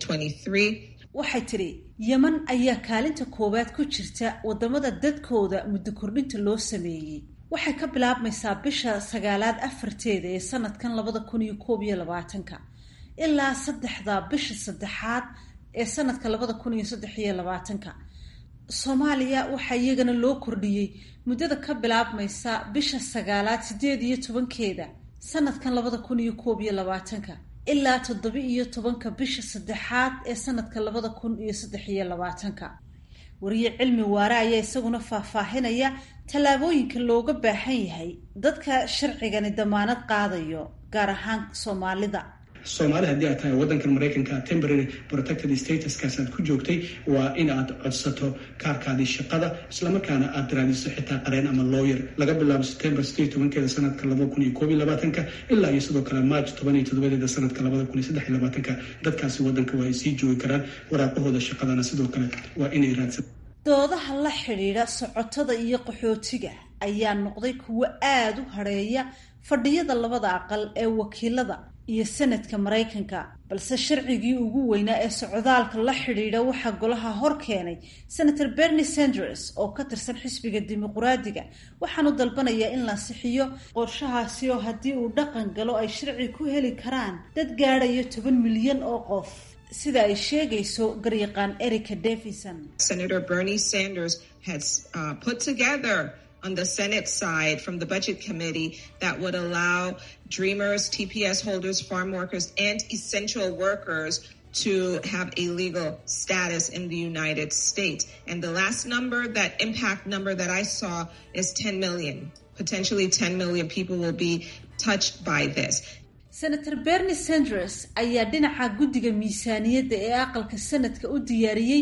2023. waxay tidhi yeman ayaa kaalinta koowaad ku jirta wadamada dadkooda muddo kordhinta loo sameeyey waxay ka bilaabmaysaa bisha sagaalaad afarteeda ee sanadkan labada kun iyo koob iyo labaatanka ilaa saddexda bisha saddexaad ee sanadka labada kun iyo saddex iyo labaatanka soomaaliya waxaa iyagana loo kordhiyey muddada ka bilaabmaysa bisha sagaalaad sideed iyo tobankeeda sanadkan labada kun iyo koob iyo labaatanka ilaa toddoba iyo tobanka bisha saddexaad ee sanadka labada kun iyo saddex iyo labaatanka wariye cilmi waare ayaa isaguna faahfaahinaya tallaabooyinka looga baahan yahay dadka sharcigani damaanad qaadayo gaar ahaan soomaalida soomaali haddii aad tahay waddankan maraykanka temporary protected statuskaas aad ku joogtay waa in aad codsato kaarkaadii shaqada islamarkaana aad raadiso xitaa qareen ama lawyer laga bilaabo september sideed tobankeeda sanadka labada kun iyo koob iyo labaatanka ilaa iyo sidoo kale march toban iyo toddobadeeda sanadka labada kun iyo saddex iyo labaatanka dadkaasi waddanka waa ay sii joogi karaan waraaqahooda shaqadana sidoo kale waa inay raadsan doodaha la xidhiidha socotada iyo qaxootiga ayaa noqday kuwo aada u hadheeya fadhiyada labada aqal ee wakiilada iyo sanadka maraykanka balse sharcigii ugu weynaa ee socdaalka la xidhiidha waxaa golaha hor keenay senator bernie sanders oo ka tirsan xisbiga dimuquraadiga waxaanu dalbanayaa in la sixiyo qorshahaasi oo haddii uu dhaqan galo ay sharci ku heli karaan dad gaadhaya toban milyan oo qof sida ay sheegayso garyaqaan erica davison Senator Bernie Sanders has uh, put together on the Senate side from the Budget Committee that would allow Dreamers, TPS holders, farm workers, and essential workers to have a legal status in the United States. And the last number, that impact number that I saw is 10 million. Potentially 10 million people will be touched by this. senator bernie sanders ayaa dhinaca guddiga miisaaniyadda ee aqalka sanadka u diyaariyey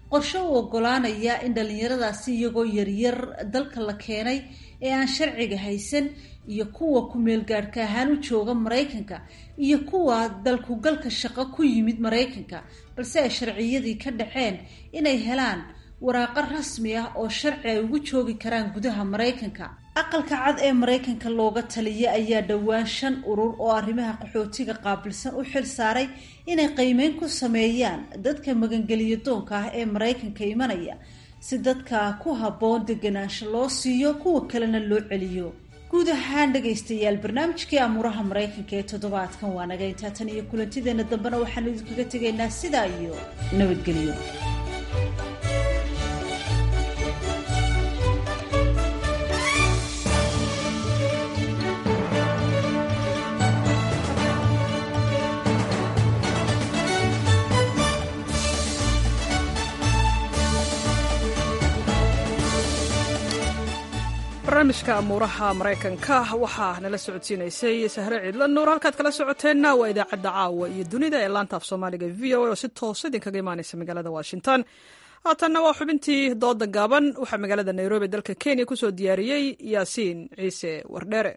qorshe u ogolaanaya in dhallinyaradaasi iyagoo yaryar dalka la keenay ee aan sharciga haysan iyo kuwa ku-meelgaadhka ahaan u jooga maraykanka iyo kuwa dalkugalka shaqo ku yimid maraykanka balse ay sharciyadii ka dhaceen inay helaan waraaqo rasmi ah oo sharci ay ugu joogi karaan gudaha maraykanka aqalka cad ee maraykanka looga taliya ayaa dhowaan shan urur oo arrimaha qaxootiga qaabilsan u xil saaray inay qiimeyn ku sameeyaan dadka magangeliyo doonka ah ee maraykanka imanaya si dadka ku habboon deganaansho loo siiyo kuwa kalena loo celiyo guud ahaan dhegaystayaal barnaamijkii amuuraha maraykanka ee toddobaadkan waa naga intaa tan iyo kulantideena dambena waxaanu idinkaga tegaynaa sidaa iyo nabadgelyo barnaamijka amuuraha maraykanka waxaa nala socodsiinaysay sahre ciidla nuur halkaad kala socoteenna waa idaacadda caawa iyo dunida ee laanta af soomaaliga v o a oo si toosa idinkaga imaanaysa magaalada washington haatanna waa xubintii dooda gaaban waxaa magaalada nairobi dalka kenya kusoo diyaariyey yaasiin ciise wardheere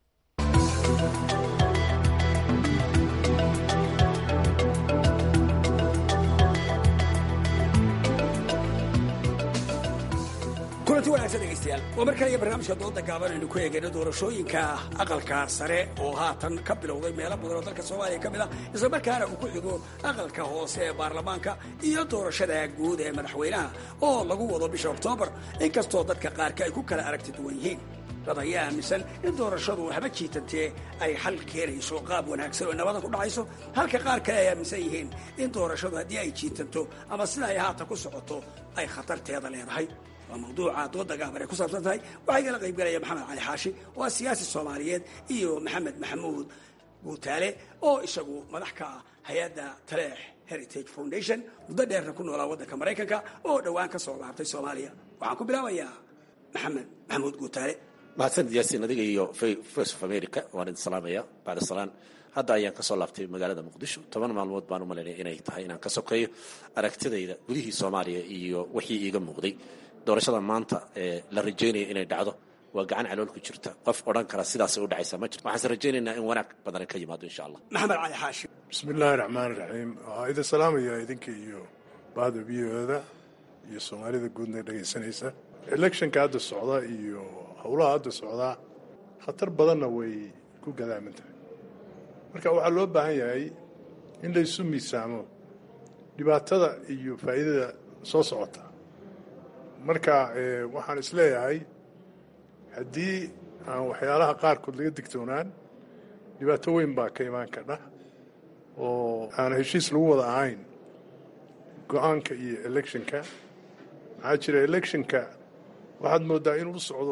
kulanti wanaagsan dhegaystayaal waa mar kale iyo barnaamijka dooda gaaban aynu ku eegayno doorashooyinka aqalka sare oo haatan ka bilowday meelo badan oo dalka soomaaliya ka mid ah isla markaana uu ku xigo aqalka hoose ee baarlamaanka iyo doorashada guud ee madaxweynaha oo lagu wado bisha oktoobar inkastoo dadka qaarka ay ku kala aragti duwan yihiin dad ayaa aaminsan in doorashadu waxba jiitantee ay xal keenayso qaab wanaagsan oo nabada ku dhacayso halka qaar kale ay aaminsan yihiin in doorashadu haddii ay jiitanto ama sida ay haatan ku socoto ay khatarteeda leedahay waa mawduuca dooda gaaban ay ku saabsan tahay waxaa igala qayb galaya maxamed cali xaashi oo ah siyaasi soomaaliyeed iyo maxamed maxamuud guutaale oo isagu madax ka ah hay-adda taleex heritage foundation muddo dheerna ku noolaa waddanka maraykanka oo dhowaan ka soo laabtay soomaaliya waxaan ku bilaabayaa maxamed maxamuud guutaale mahadsanid yaasiin adiga iyo voice of america waan idin salaamaya bacda salaan hadda ayaan kasoo laabtay magaalada muqdisho toban maalmood baan u malaynaya inay tahay inaan ka sokeeyo aragtidayda gudihii soomaaliya iyo wixii iiga muuqday doorashada maanta ee la rajaynaya inay dhacdo waa gacan calool ku jirta qof odhan kara sidaasay u dhacaysa ma jirto waxaanse rajaynaynaa in wanaag badan ka yimaado insha allah maxamed cali xaashi bismi illaahi raxmaan raxiim waxaa idin salaamaya idinka iyo bahda v o-da iyo soomaalida guudna dhegaysanaysa electionka hadda socda iyo howlaha hadda socdaa khatar badanna way ku gadaaman tahay marka waxaa loo baahan yahay in laysu miisaamo dhibaatada iyo faa'iidada soo socota marka waxaan isleeyahay haddii aan waxyaalaha qaarkood laga digtoonaan dhibaato weyn baa ka imaan kadha oo aan heshiis lagu wada ahayn go-aanka iyo electionka maxaa jira electionka waxaad moodaa inuu u socdo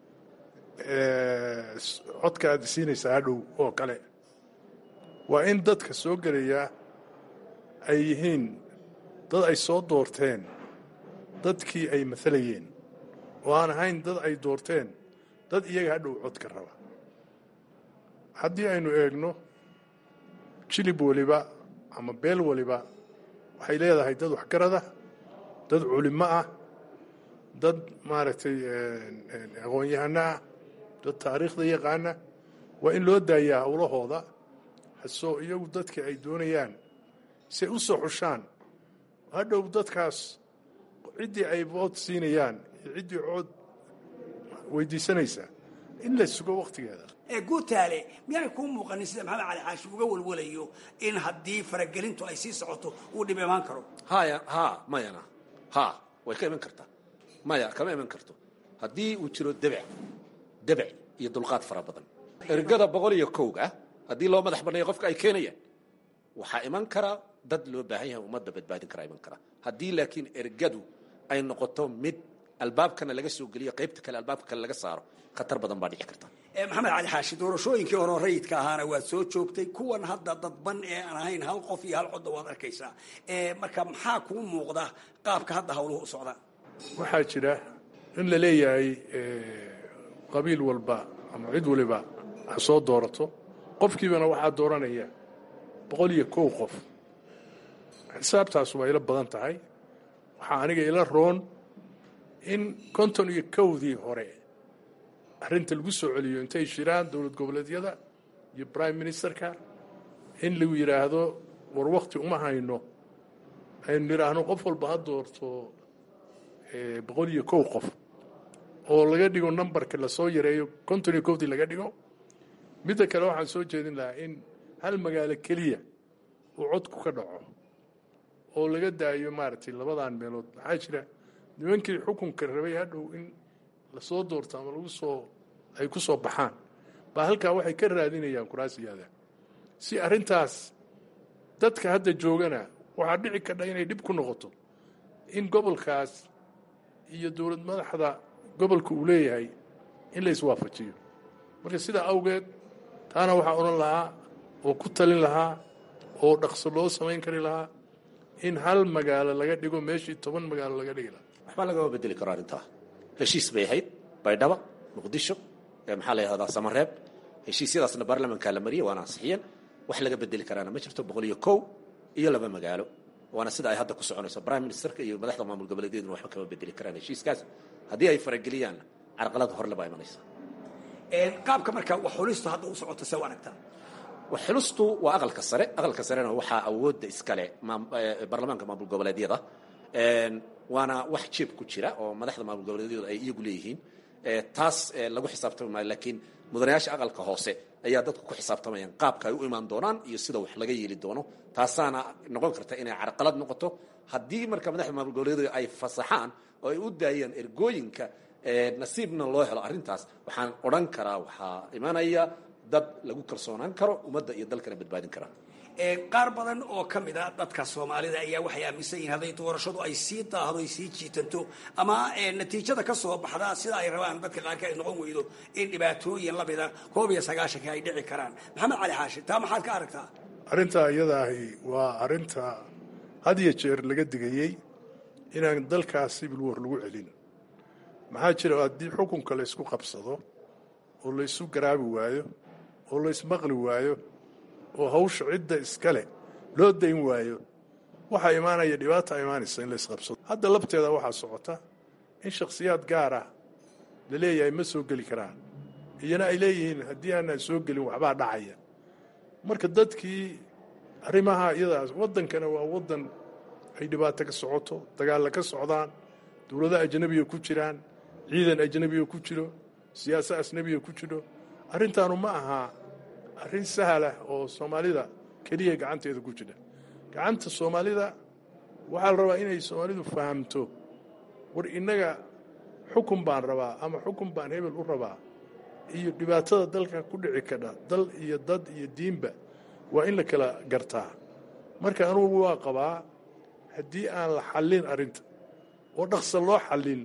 codka aad siinaysaa hadhow oo kale waa in dadka soo gelaya ay yihiin dad ay soo doorteen dadkii ay maalayeen oo aan ahayn dad ay doorteen dad iyaga hadhow codka raba haddii aynu eegno jilib waliba ama beel waliba waxay leedahay dad waxgarada dad culimo ah dad maaragtay aqoon-yahano ah dad taariikhda yaqaana waa in loo daayaa howlahooda hasoo iyagu dadka ay doonayaan say u soo xushaan hadhow dadkaas ciddii ay vood siinayaan iyo ciddii cood weydiisanaysaa in la sugo wakhtigeeda ee guutaale miyaanay kuu muuqanin sida maxamed cali xaashi uga walwalayo in haddii faragelintu ay sii socoto uu dhib imaan karo haya ha mayana ha way ka iman kartaa maya kama iman karto haddii uu jiro debec debec iyo dulqaad fara badan ergada boqol iyo kowga haddii loo madax banneeyo qofka ay keenayaan waxaa iman karaa dad loo baahan yahay ummadda badbaadin karaa iman karaa haddii laakiin ergadu ay noqoto mid albaabkana laga soo geliyo qaybta kale albaabka kale laga saaro khatar badan baa dhici karta maxamed cali xaashi doorashooyinkii hore rayidka ahaana waad soo joogtay kuwan hadda dadban ee aan ahayn hal qof iyo hal codda waad arkaysaa marka maxaa kuu muuqda qaabka hadda hawluhu u socdaan waxaa jira in la leeyahay qabiil walba ama cid waliba ha soo doorato qofkiibana waxaa dooranaya boqol iyo kow qof xisaabtaas waa ila badan tahay waxaa aniga ila roon in konton iyo kowdii hore arrinta lagu soo celiyo intay shiraan dowlad goboleedyada iyo prime ministerka in lagu yidhaahdo war wakti uma hayno aynu nidhaahno qof walba ha doorto boqol iyo kow qof oo laga dhigo numberka lasoo yareeyo konton iyo kowdii laga dhigo midda kale waxaan soo jeedin lahaa in hal magaalo keliya uu codku ka dhaco oo laga daayo maaragtay labadan meelood maxaa jira nimankii xukunka rabay hadhow in lasoo doorto ama lagu soo ay ku soo baxaan baa halkaa waxay ka raadinayaan kuraasiyaada si arrintaas dadka hadda joogana waxaa dhici kadha inay dhib ku noqoto in gobolkaas iyo dowlad madaxda gobolka uu leeyahay in la iswaafajiyo marka sidaa awgeed taana waxaa odhan lahaa oo ku talin lahaa oo dhaqso loo samayn kari lahaa in hal magaalo laga dhigo meeshii toban magaalo laga dhigi lahaa waxbaa lagama bedeli karo arrintaa heshiis bay ahayd baydhaba muqdisho maxaa la yidhahdaa samareeb heshiisyadaasna baarlamankaa la mariyey waana ansixiyeen wax laga bedeli karaana ma jirto boqol iyo kow iyo laba magaalo waana sida ay hadda ku soconayso prime ministerka iyo madaxda maamul goboleedyaduna waxba kama bedeli karaan heshiiskaas haddii ay farageliyaan carqalada horle baa imanaysa qaabka marka wax xulistu hadda u socoto see u aragtaa wax xulistu waa aqalka sare aqalka sarena waxaa awoodda iskale baarlamaanka maamul goboleedyada waana wax jeeb ku jira oo madaxda maamul goboleedyadu ay iyagu leeyihiin taas lagu xisaabtami maayo laakiin mudanayaasha aqalka hoose ayaa dadku ku xisaabtamayaan qaabka ay u imaan doonaan iyo sida wax laga yeeli doono taasaana noqon karta inay carqalad noqoto haddii marka madaxda maamul goboleedyadu ay fasaxaan oo ay u daayaan ergooyinka nasiibna loo helo arrintaas waxaan odhan karaa waxaa imanaya dad lagu kalsoonaan karo ummadda iyo dalkana badbaadin karaa qaar badan oo ka mid a dadka soomaalida ayaa waxay aaminsan yihiin hadday doorashadu ay sii daahdo ay sii jiitanto ama natiijada ka soo baxda sida ay rabaan dadka qaarka ay noqon weydo in dhibaatooyin lamida koob iyo sagaashanka ay dhici karaan maxamed cali xaashi taa maxaad ka aragtaa arrintaa iyadaahi waa arrinta had iyo jeer laga digayey inaan dalkaas sibil war lagu celin maxaa jira haddii xukunka laysku qabsado oo laysu garaabi waayo oo laysmaqli waayo oo hawsha cidda iskale loo dayn waayo waxaa imaanaya dhibaata imaanaysa in laysqabsado hadda labteeda waxaa socota in shakhsiyaad gaar ah la leeyahay ma soo geli karaan iyana ay leeyihiin haddii aanaan soo gelin waxbaa dhacaya marka dadkii arrimaha iyadaas waddankana waa waddan ay dhibaato ka socoto dagaalla ka socdaan dowlado ajnabiga ku jiraan ciidan ajnabiga ku jiro siyaasa asnabiga ku jiro arrintaanu ma aha arrin sahlah oo soomaalida keliya gacanteeda ku jira gacanta soomaalida waxaa la rabaa inay soomaalidu fahamto war innaga xukun baan rabaa ama xukun baan hebel u rabaa iyo dhibaatada dalka ku dhici kadha dal iyo dad iyo diinba waa in la kala gartaa marka anugu waa qabaa haddii aan la xallin arrinta oo dhaqsa loo xallin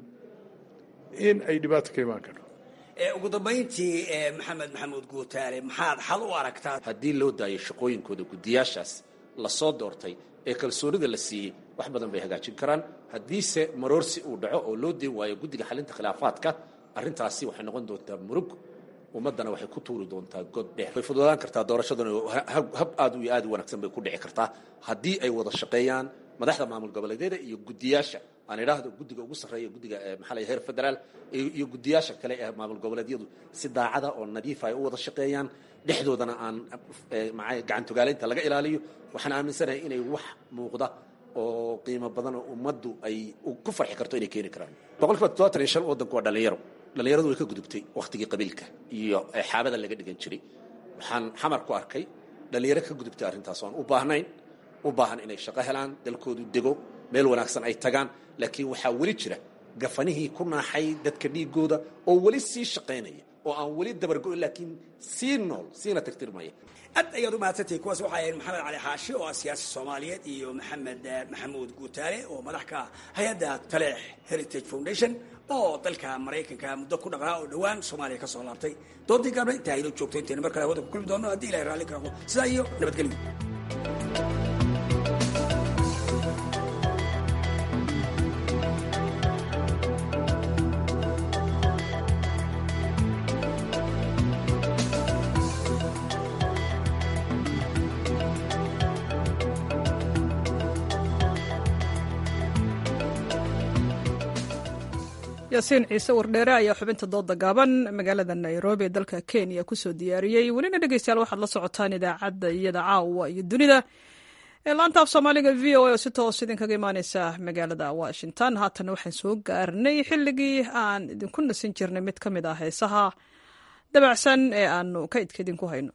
in ay dhibaato ka imaan karto ugu dambayntii maxamed maxamuud guutaale maxaad xal u aragtaa haddii loo daayo shaqooyinkooda guddiyaashaas lasoo doortay ee kalsoonida la siiyey wax badan bay hagaajin karaan haddiise maroorsi uu dhaco oo loo deen waayo guddiga xalinta khilaafaadka arrintaasi waxay noqon doontaa murug ummaddana waxay ku tuuri doontaa god dheer way fududaan kartaa doorashaduna hab aad iyo aad u wanaagsan bay ku dhici kartaa haddii ay wada shaqeeyaan madaxda maamul goboleedyada iyo guddiyaasha aan idhaahdo guddiga ugu sarreeya guddiga maxaa la heer federaal iyo guddiyaasha kale ee maamul goboleedyadu si daacada oo nadiifa ay u wada shaqeeyaan dhexdoodana aan maxaa gacantogaalaynta laga ilaaliyo waxaan aaminsanahay inay wax muuqda oo qiimo badan oo ummaddu ay ku farxi karto inay keeni karaan boqolkiiba toddobaatan iyo shan waddanku waa dhallinyaro dhallinyaradu way ka gudubtay wakhtigii qabiilka iyo xaabada laga dhigan jiray waxaan xamar ku arkay dhallinyaro ka gudubtay arrintaas oan u baahnayn u baahan inay shaqo helaan dalkoodu dego meel wanaagsan ay tagaan laakiin waxaa weli jira gafanihii ku naaxay dadka dhiigooda oo weli sii shaqaynaya oo aan weli dabargo-in laakiin sii nool siina tirtirmaya aad ayaad u mahadsantahay kuwaas waxaa ahayd maxamed cali xaashi oo ah siyaasi soomaaliyeed iyo maxamed maxamuud guutaale oo madax ka ah hay-adda taleex heritage foundation oo dalka maraykanka muddo ku dhaqnaa oo dhowaan soomaaliya ka soo laabtay doontii gaabna intaa haydoo joogto intayna mar kale hawada ku kulmi doono haddii ilahay raalli kaaqo sidaa iyo nabadgelyo yaasiin ciise wardheere ayaa xubinta dooda gaaban magaalada nairobi ee dalka kenya kusoo diyaariyey welina dhegeystayaal waxaad la socotaan idaacadda iyada caawa iyo dunida ee laanta af soomaaliga v o a oo si toos idinkaga imaaneysa magaalada washington haatana waxaan soo gaarnay xilligii aan idinku nasin jirnay mid ka mid ah heesaha dabacsan ee aanu kaydka idinku hayno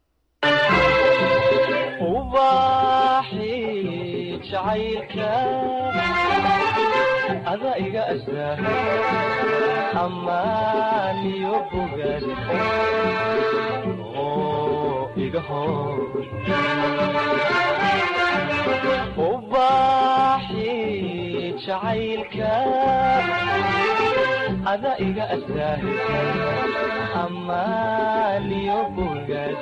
ada iga astaa amaaniyo bogaad oo iga hor ubaaxi jacaylka ada iga astaa amaaniyo bogaad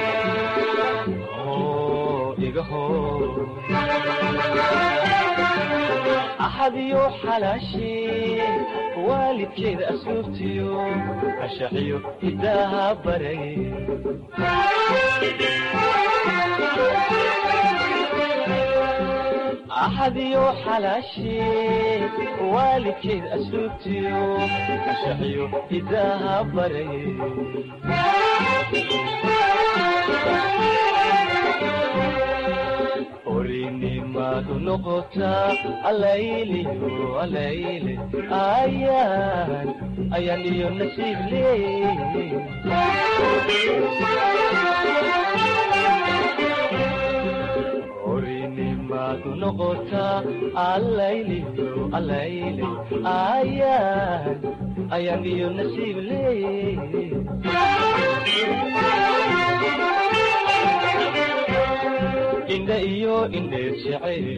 oo iga hor axadiyo xalaashee waalidkeeda asluubtiyo ashaxiyo hidaaha baray axadiyo xalaashee waalidkeeda asluubtiyo ashaxiyo hidaaha baray orinimadu noqotaa alayliyo alayle ayaan ayaan iyo nasiib leey orinimadu noqotaa alayliyo alayle ayaan ayaan iyo nasiib leey indha iyo indheer jeceeli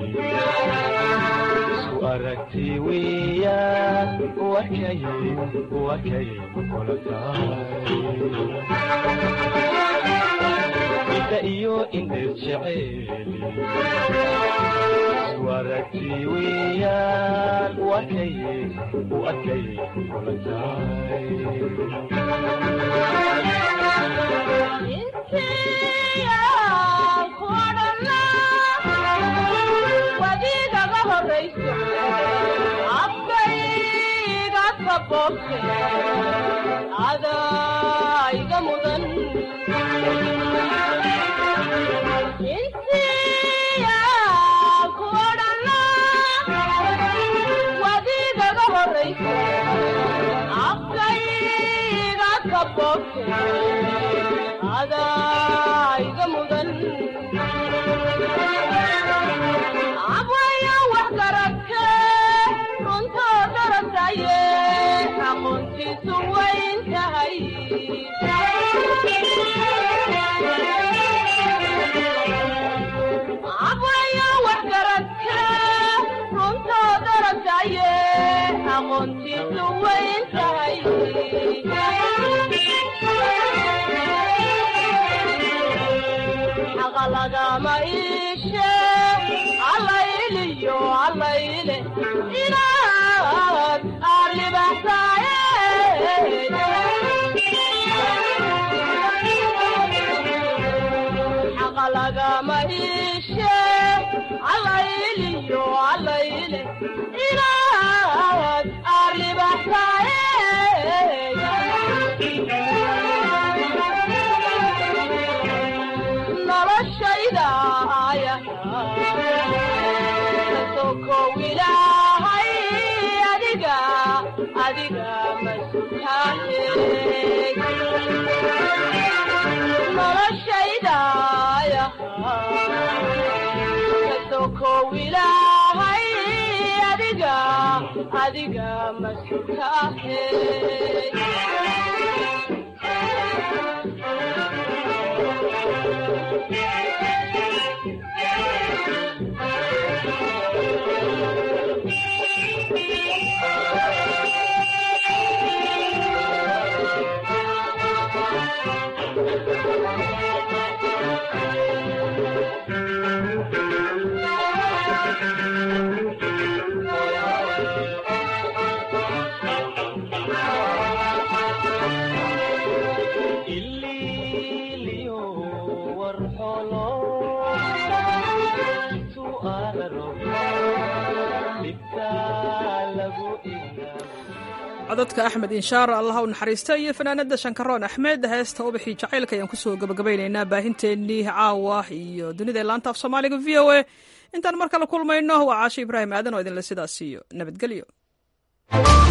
isku aragti weeyaan wakay wakay kula tahay indha iyo indheer jeceeli isku aragti weeyaan wakay wakay kula wadiigaga horayso afkayga kaboobte adaiga mudan intiya kuodhana wadiigaga horayso afkayga kaboobte adaiga mudan abwaya wax garagte runtoo daragtaye aqoontiisu wayn tahay abwaya wax garagte runtoo daragtaye aqoontiisu wayn tahay xaqa lagama iishe allayliyo allayle inaad arribaxsaaye xaqa lagama iishe allayliyo allayle inaad arribaxsaaye noloshayda aya kasokow ilaahay adiga adiga masutaahe noloshayda aya kasokow ilaahay adiga adiga masutaahe codadka axmed inshaar allah u naxariista iyo fanaanada shankaroon axmed heesta ubixii jacaylka ayaan kusoo gabagabaynaynaa baahinteennii caawa iyo dunida laanta af soomaaliga v o a intaan mar kale kulmayno waa caashe ibraahim aadan oo idinle sidaas iyo nabadgelyo